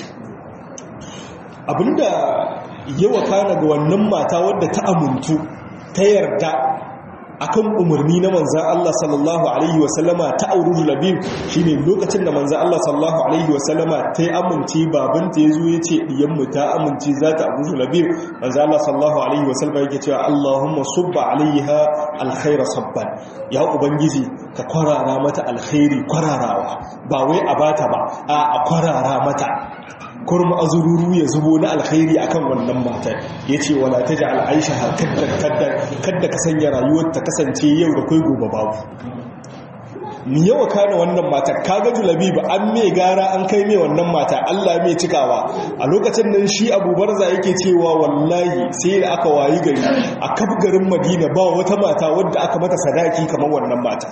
S1: abinda yawa kana ga wannan mata wadda ta amuntu ta yarda akan umarni na manzan Allah sallallahu Alaihi wasallama ta auri labib shi ne lokacin da manzan Allah sallallahu Alaihi wasallama ta yi amince babanta ya zo ya ce ɗiyanmu ta amince za ta auri labib manzan Allah sallallahu Alaihi wasallama yake cewa Allahumma subba alaiha alkhaira sabban ya ubangiji ka kwarara mata alkhairi kwararawa ba wai a bata ba a kwarara mata kurma azururu ya zubo na alkhairi akan wannan matar yace wala taj'al aisha kadda kadda kadda ka sanya rayuwar ta kasance yau da kai gobe babu ni yawa kana wannan matar kaga julabi ba an me gara an kai me wannan mata Allah me cikawa a lokacin nan shi Abu Barza yake cewa wallahi sai da aka wayi gari a kaf garin Madina ba wata mata wadda aka mata sadaki kamar wannan mata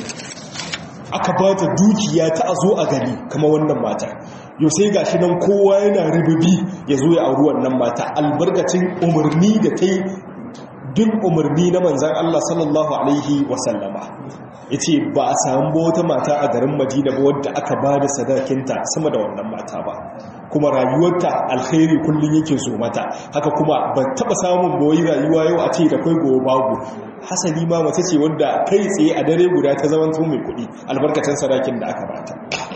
S1: aka ba ta dukiya ta a zo a gani kamar wannan mata yau sai ga shi nan kowa yana ribibi ya zo ya auri wannan mata albarkacin umarni da ta yi bin umarni na manzan Allah sallallahu Alaihi wasallama ya ce ba a samu ba wata mata a garin madina ba wadda aka ba da sadakinta sama da wannan mata ba kuma rayuwarta alkhairi kullum yake so mata haka kuma ba taba samun boyi rayuwa yau a ce da kai gobe babu hasali ma mace ce wadda kai tsaye a dare guda ta zaman mai kuɗi albarkacin sadakin da aka bata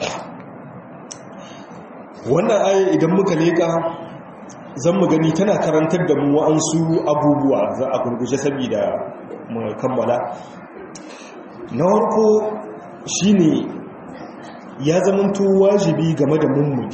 S1: wannan aya idan muka leka zan mu gani tana karantar da mu wa'ansu abubuwa za a gurguje saboda mu kammala na warko shine ya zamanto wajibi game da mummuni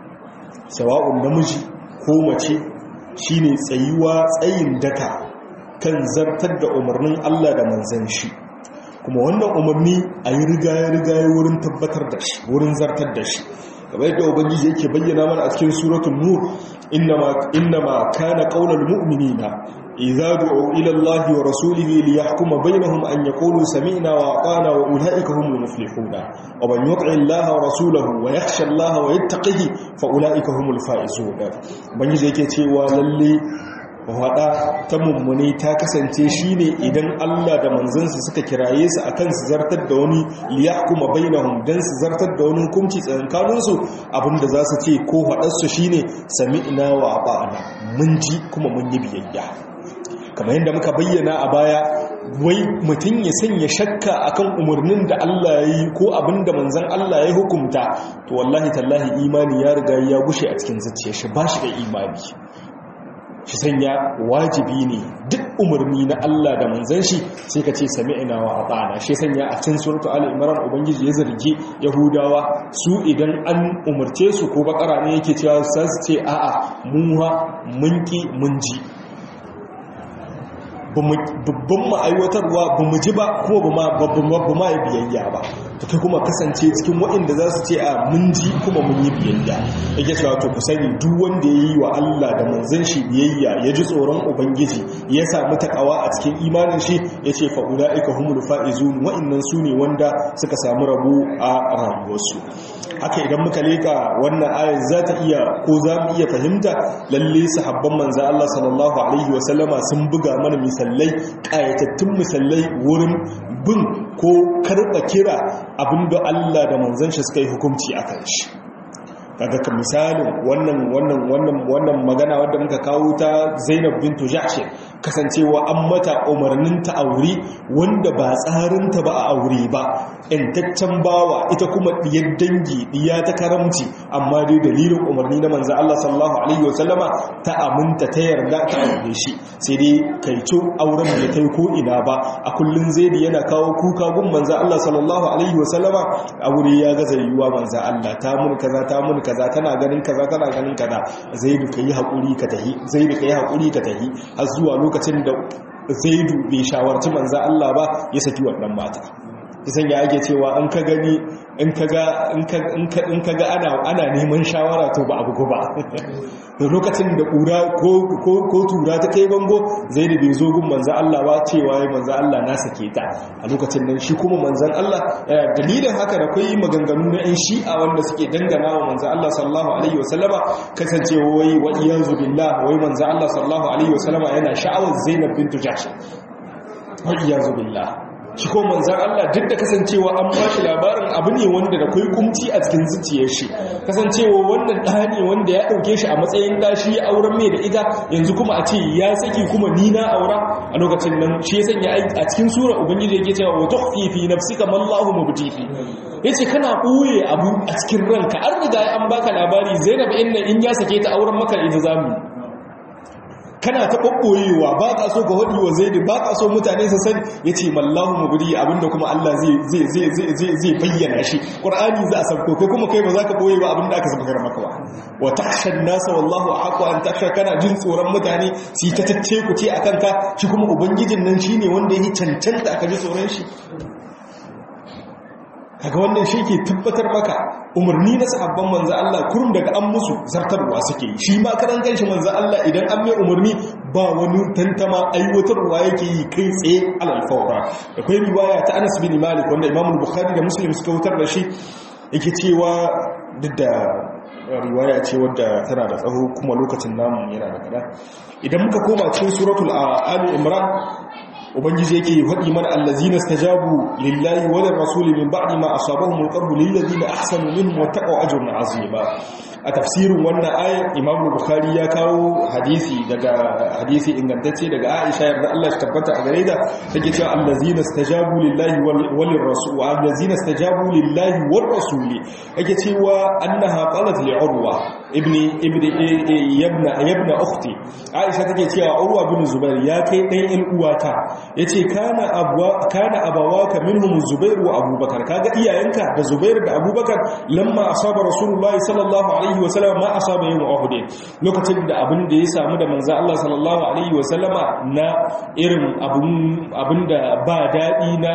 S1: sawa'un namiji ko mace shine tsayuwa tsayin daka kan zartar da umarnin Allah da manzan shi kuma wannan umarni a yi rigaye-rigaye wurin tabbatar da shi wurin zartar da shi kamar yadda ubangiji yake bayyana mana a cikin suratul nur innama kana qaulal mu'minina idza du'u ila Allah wa rasulihi liyahkuma bainahum an yaqulu sami'na wa ata'na wa ulaika humul muflihun wa man yuti Allah wa rasulahu wa yakhsha Allah wa yattaqihi fa ulaika humul faizun ubangiji yake cewa lalle wada ta mummune ta kasance shine idan Allah da manzansa suka kiraye su akan su zartar da wani liyahkuma bainahum dan su zartar da wani hukunci tsakanin su abinda za su ce ko hadar su shine sami'na wa ata'na mun ji kuma mun yi biyayya kamar yadda muka bayyana a baya wai mutum ya sanya shakka akan umarnin da Allah ya yi ko abinda manzan Allah ya hukumta to wallahi tallahi imani ya riga ya gushe a cikin zuciyar shi ba shi da imani shi sanya wajibi ne duk umarni na Allah da manzan shi sai ka ce sami'ina wa ata'ana shi sanya a cikin suratu ali imran ubangiji ya zargi yahudawa su idan an umarce su ko bakara ne yake cewa su ce a'a mun ha mun ki mun ji babban ma'aiwatarwa ba mu ji ba kuma ba ma yi biyayya ba ta kai kuma kasance cikin waɗanda za su ce a mun ji kuma mun yi biyayya yake cewa to ku sani duk wanda ya yi wa Allah da manzan shi biyayya ya ji tsoron ubangiji ya samu takawa a cikin imanin shi ya ce fa'ula ika humul fa'izun waɗannan su ne wanda suka samu rabo a rayuwarsu haka idan muka leka wannan ayar za ta iya ko za mu iya fahimta lalle sahabban manzo Allah sallallahu alaihi wasallama sun buga mana misalai kayatattun misalai wurin bin ko karɓa kira abinda Allah da manzon shi suka yi hukunci akan shi kaga ka misalin wannan wannan wannan wannan magana wadda muka kawo ta Zainab bintu Jahsh kasancewa an mata umarnin ta aure wanda ba tsarin ta ba a aure ba intaccen bawa ita kuma diyar dangi diya ta karamci amma dai dalilin umarni na manzo Allah sallallahu alaihi wasallama ta aminta ta yarda ta aure shi sai dai kaico auren da kai ko ina ba a kullun zaidi yana kawo kuka gun manzo Allah sallallahu alaihi wasallama aure ya gaza yiwuwa manzo Allah ta mun kaza ta mun kaza tana ganin kaza tana ganin kaza zaidu kai hakuri ka tahi zaidu kai hakuri ka tahi har zuwa lokacin da zaidu bai shawarci manzo Allah ba ya saki wannan mata kisan ya ake cewa an ka gani in ka ga in ka ga ana ana neman shawara to ba abu ba lokacin da kura ko tura ta kai bango zaidu bai zo gun manzo Allah ba cewa ya manzo Allah na sake ta a lokacin nan shi kuma manzon Allah dalilin haka da kai maganganu na yan shi'a wanda suke dangana wa manzo Allah sallallahu alaihi wasallama kasancewa wai wa iyazu billah wai manzo Allah sallallahu alaihi wasallama yana sha'awar Zainab bintu Jahsh wa iyazu billah shi ko manzan Allah duk da kasancewa an ba shi labarin abu ne wanda da kai kumci a cikin zuciyar shi kasancewa wannan ɗa ne wanda ya ɗauke shi a matsayin ɗashi ya auren mai da ita yanzu kuma a ce ya saki kuma ni na aura a lokacin nan shi ya sanya a cikin sura ubangiji yake cewa wa tukhfi fi nafsika ma Allahu mubtihi yace kana ɓoye abu a cikin ranka an riga an baka labari Zainab inna in ya sake ta auren maka ita zamu kana ta ɓoɓɓoyewa ba ka so ka haɗi wa zai ba ka so mutane su sani ya ce mallahu mugudi abinda kuma Allah zai bayyana shi ƙwar'ani za a sabko kai kuma kai ba za ka ɓoye ba abinda aka sabakar maka ba wa takshan nasa wallahu a haƙwa an taksha kana jin tsoron mutane su yi ta tacce ku ce a kanka shi kuma ubangijin nan shi ne wanda ya yi cancanta aka ji tsoron shi kaga wannan shi ke tabbatar maka umarni na sahabban manzo Allah kurum daga an musu zartarwa suke shi ma karan kanshi manzo Allah idan an mai umarni ba wani tantama aiwatarwa yake yi kai tsaye alal fawra akwai riwaya ta Anas bin Malik wanda Imam Bukhari da Muslim suka wutar da shi yake cewa duk da riwaya ce wadda tana da tsaho kuma lokacin namu yana da kada idan muka koma cikin suratul ali imran ubangiji yake faɗi mana allazina stajabu lillahi wa lirrasuli min ba'di ma asabahum alqarbu lil ladina ahsanu minhum wattaqu ajrun azima a tafsirin wannan ayat imam bukhari ya kawo hadisi daga hadisi ingantacce daga aisha yarda Allah ya tabbata a gare ta take cewa allazina stajabu lillahi wa lirrasul allazina stajabu lillahi war rasuli yake cewa annaha qalat li urwa ibni ibni yabna yabna ukhti aisha take cewa urwa bin zubair ya kai dan il uwata yace kana abwa kana abawaka minhum zubair wa abubakar kaga iyayenka da zubair da abubakar lamma asaba rasulullahi sallallahu alaihi alaihi wasallam ma asaba yawm uhud lokacin da abin da ya samu da manzo Allah sallallahu alaihi wasallama na irin abun abinda ba dadi na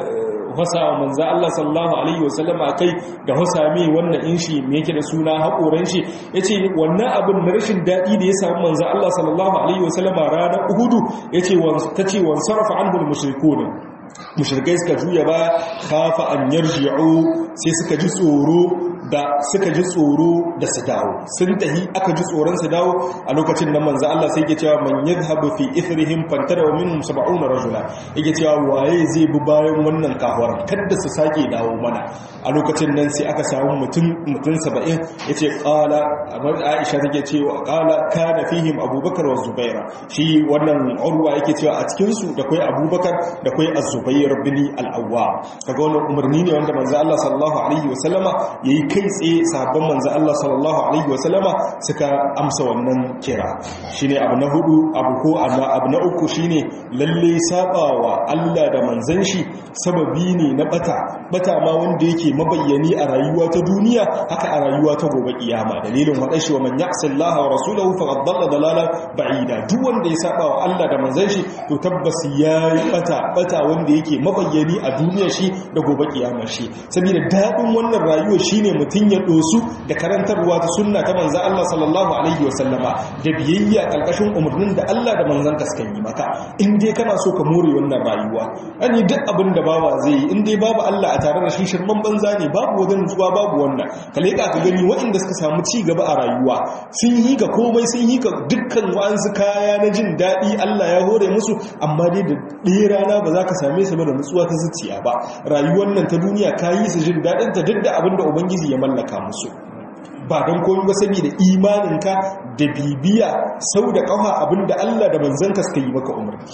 S1: hasa manzo Allah sallallahu alaihi wasallama kai da hasa mai wannan inshi me yake da suna hakoran shi yace wannan abin na rashin dadi da ya samu manzo Allah sallallahu alaihi wasallama ranar Uhud yace wan tace wan sarafa anhu al-mushrikun mushrikai suka juya ba khafa an yarji'u sai suka ji tsoro da suka ji tsoro da su dawo sun tahi aka ji tsoron su dawo a lokacin nan manzo Allah sai yake cewa man yadhhabu fi ithrihim fantara wa minhum 70 rajula yake cewa waye zai bi bayan wannan kafuwar kada su sake dawo mana a lokacin nan sai aka samu mutum mutum 70 yace qala amma Aisha take cewa qala kana fihim Abubakar wa Zubair shi wannan urwa yake cewa a cikin su da kai Abubakar da kai Az-Zubair bin Al-Awwa kaga wannan umarni ne wanda manzo Allah sallallahu alaihi wasallama yayi kai tsaye sabon manzo Allah sallallahu alaihi wasallama suka amsa wannan kira shine abu na hudu abu ko abu na uku shine lalle sabawa Allah da manzon shi sababi ne na bata bata ma wanda yake mabayyani a rayuwa ta duniya haka a rayuwa ta gobe kiyama dalilin wadashi wa man ya'si Allah wa rasulahu faqad dalla dalalan ba'ida duk wanda ya sabawa Allah da manzon shi to tabbas yayi bata bata wanda yake mabayyani a duniyar shi da gobe kiyama shi saboda dadin wannan rayuwa shine mutum ya dosu da karantarwa ta sunna ta manzon Allah sallallahu alaihi wasallama da biyayya kalkashin umarnin da Allah da manzon ka suka yi maka in dai kana so ka more wannan rayuwa ani duk abin da bawa zai yi in dai babu Allah a tare da shi shirman banza ne babu wajen zuwa babu wannan ka leka ka gani waɗanda suka samu ci gaba a rayuwa sun yi ka komai sun yi ka dukkan wa'ansu kaya na jin daɗi Allah ya hore musu amma dai da ɗaya rana ba za ka same su ba da nutsuwa ta zuciya ba rayuwar nan ta duniya ka yi su jin daɗin ta duk da abin da ubangiji ya mallaka musu ba don komi ba saboda imaninka da bibiya sau da ƙafa abin da Allah da manzanka suka yi maka umarni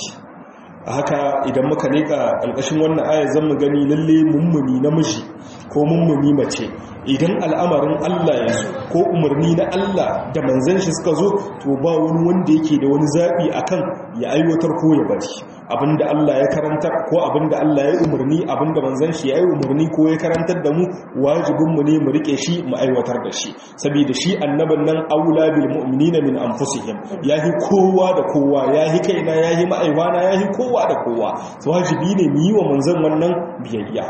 S1: haka idan muka leka ƙarƙashin wannan ayar zan mu gani lalle mummuni namiji ko mummuni mace idan al'amarin Allah ya zo ko umarni na Allah da manzan shi suka zo to ba wani wanda yake da wani zaɓi akan ya aiwatar ko ya bari abinda Allah ya karantar ko abinda Allah ya umarni abinda manzan shi ya yi umarni ko ya karantar da mu wajibinmu ne mu rike shi mu aiwatar da shi saboda shi annabin nan aula bil mu'minina min anfusihim yahi kowa da kowa yahi kaina yahi ma'aiwana yahi kowa da kowa wajibi ne mu yi wa manzan wannan biyayya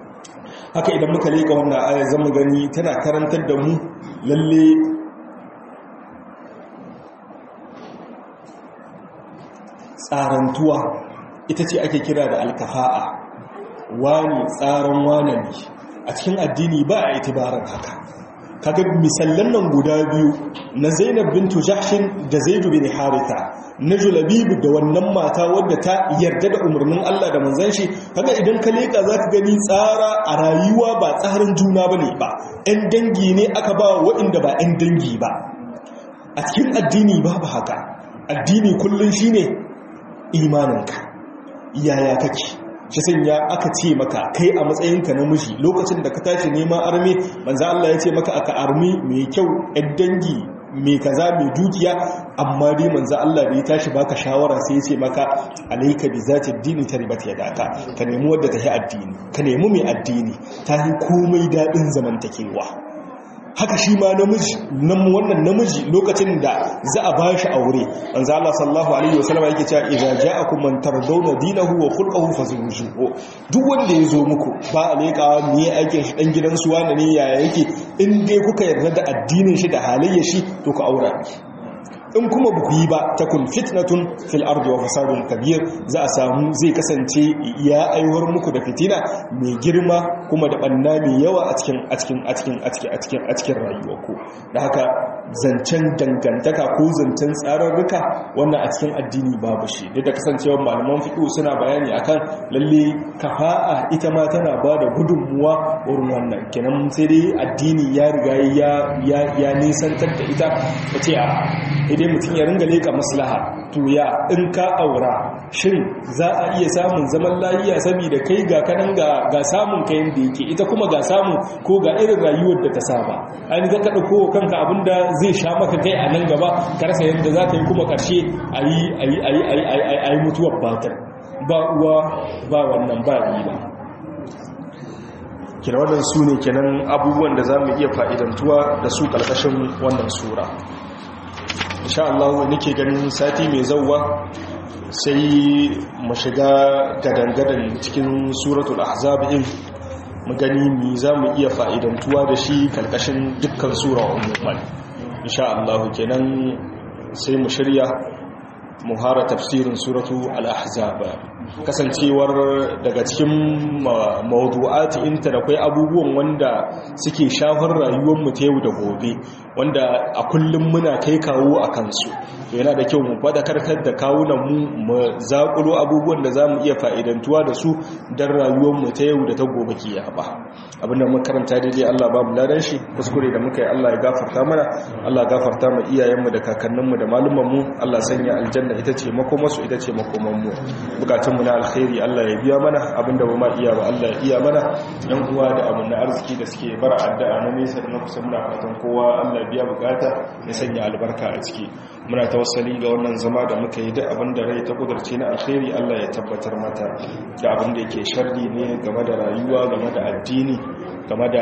S1: haka idan muka leka wannan aya zan gani tana karantar da mu lalle tsarantuwa ita ce ake kira da alkafa'a wani tsaron wane ne a cikin addini ba a itibarar haka kaga misallan nan guda biyu na zainab bintu jahshin da zaidu bin haritha na julabibu da wannan mata wadda ta yarda da umarnin Allah da manzan shi kaga idan ka leka zaka gani tsara a rayuwa ba tsarin juna bane ba ɗan dangi ne aka ba waɗanda ba ɗan dangi ba a cikin addini babu haka addini kullum shine imaninka yaya kake shi sanya aka ce maka kai a matsayinka na miji lokacin da ka tashi neman armi manzo Allah ya ce maka aka armi mai kyau ɗan dangi mai kaza mai dukiya amma dai manzo Allah da ya tashi baka shawara sai ya ce maka alayka bi zati dini taribat yadaka ka nemi wadda ta yi addini ka nemi mai addini ta yi komai dadin zamantakewa haka shi ma namiji nan wannan namiji lokacin da za a bashi aure manzo Allah sallallahu alaihi wasallam yake cewa idza ja'akum man tardawna dinahu wa khulquhu fazawwijuhu duk wanda ya zo muku ba aleka ne aikin shi dan gidan su wanda ne yaya yake in dai kuka yarda da addinin shi da halayyar shi to ku aura in kuma buku yi ba ta kun fitnatun fil ardi wa fasadun kabir za a samu zai kasance ya aiwar muku da fitina mai girma kuma da banna mai yawa a cikin a cikin a cikin a cikin a cikin a cikin rayuwarku da haka zancen dangantaka ko zancen tsararruka wannan a cikin addini babu shi duk da kasancewar malaman fiqh suna bayani akan lalle kafa'a ita ma tana ba da gudunmuwa wurin wannan kenan sai dai addini ya riga ya ya nisantar da ita ce a idan mutum ya ringa leka maslaha to ya in ka aura shin za a iya samun zaman lafiya saboda kai ga kanan ga samun kayan da yake ita kuma ga samu ko ga irin rayuwar da ta saba an ga ka dauko kanka abinda zai sha maka kai a nan gaba ka rasa yadda za ka yi kuma karshe ayi ayi ayi ayi ayi mutuwar batar ba uwa ba wannan ba riba kina wannan su ne kenan abubuwan da za mu iya fa'idantuwa da su ƙarƙashin wannan sura insha Allah nake ganin sati mai zauwa sai mu shiga gadangadan cikin suratul ahzab din mu gani mi za mu iya fa'idantuwa da shi ƙarƙashin dukkan sura umuman insha Allah kenan sai mu shirya mu hara tafsirin suratu al-ahzab kasancewar daga cikin mawdu'ati inta da kai abubuwan wanda suke shafar rayuwar mu ta yau da gobe wanda a kullum muna kai kawo a kansu to yana da kyau mu fadakarkar da kawunan mu mu zakulo abubuwan da zamu iya fa'idantuwa da su dan rayuwar mu ta yau da ta gobe kiyama abinda mun karanta daidai Allah ba mu ladan shi kuskure da muka yi Allah ya gafarta mana Allah gafarta mu iyayen mu da kakannin mu da malumman mu Allah sanya aljanna ita ce makomarsu ita ce makoman mu bukatun mu na alkhairi Allah ya biya mana abinda ba ma iya ba Allah ya iya mana yan uwa da abin na arziki da suke bara addu'a na nesa da na kusa muna fatan kowa Allah biya bukata ya sanya albarka a ciki muna tawassali ga wannan zama da muka yi duk abin da rai ta kudurce na alkhairi Allah ya tabbatar mata da abin da yake sharri ne game da rayuwa game da addini game da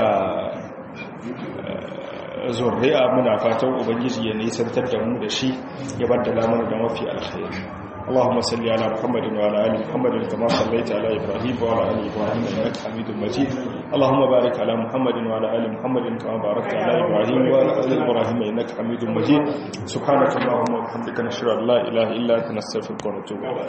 S1: zurri'a muna fatan ubangiji ya nisantar da mu da shi ya baddala mana da mafi alkhairi اللهم صل على محمد وعلى ال محمد كما صليت على ابراهيم وعلى ال ابراهيم انك حميد مجيد اللهم بارك على محمد وعلى ال محمد كما باركت على ابراهيم وعلى ال ابراهيم انك حميد مجيد سبحانك اللهم وبحمدك نشهد ان لا اله الا انت نستغفرك ونتوب اليك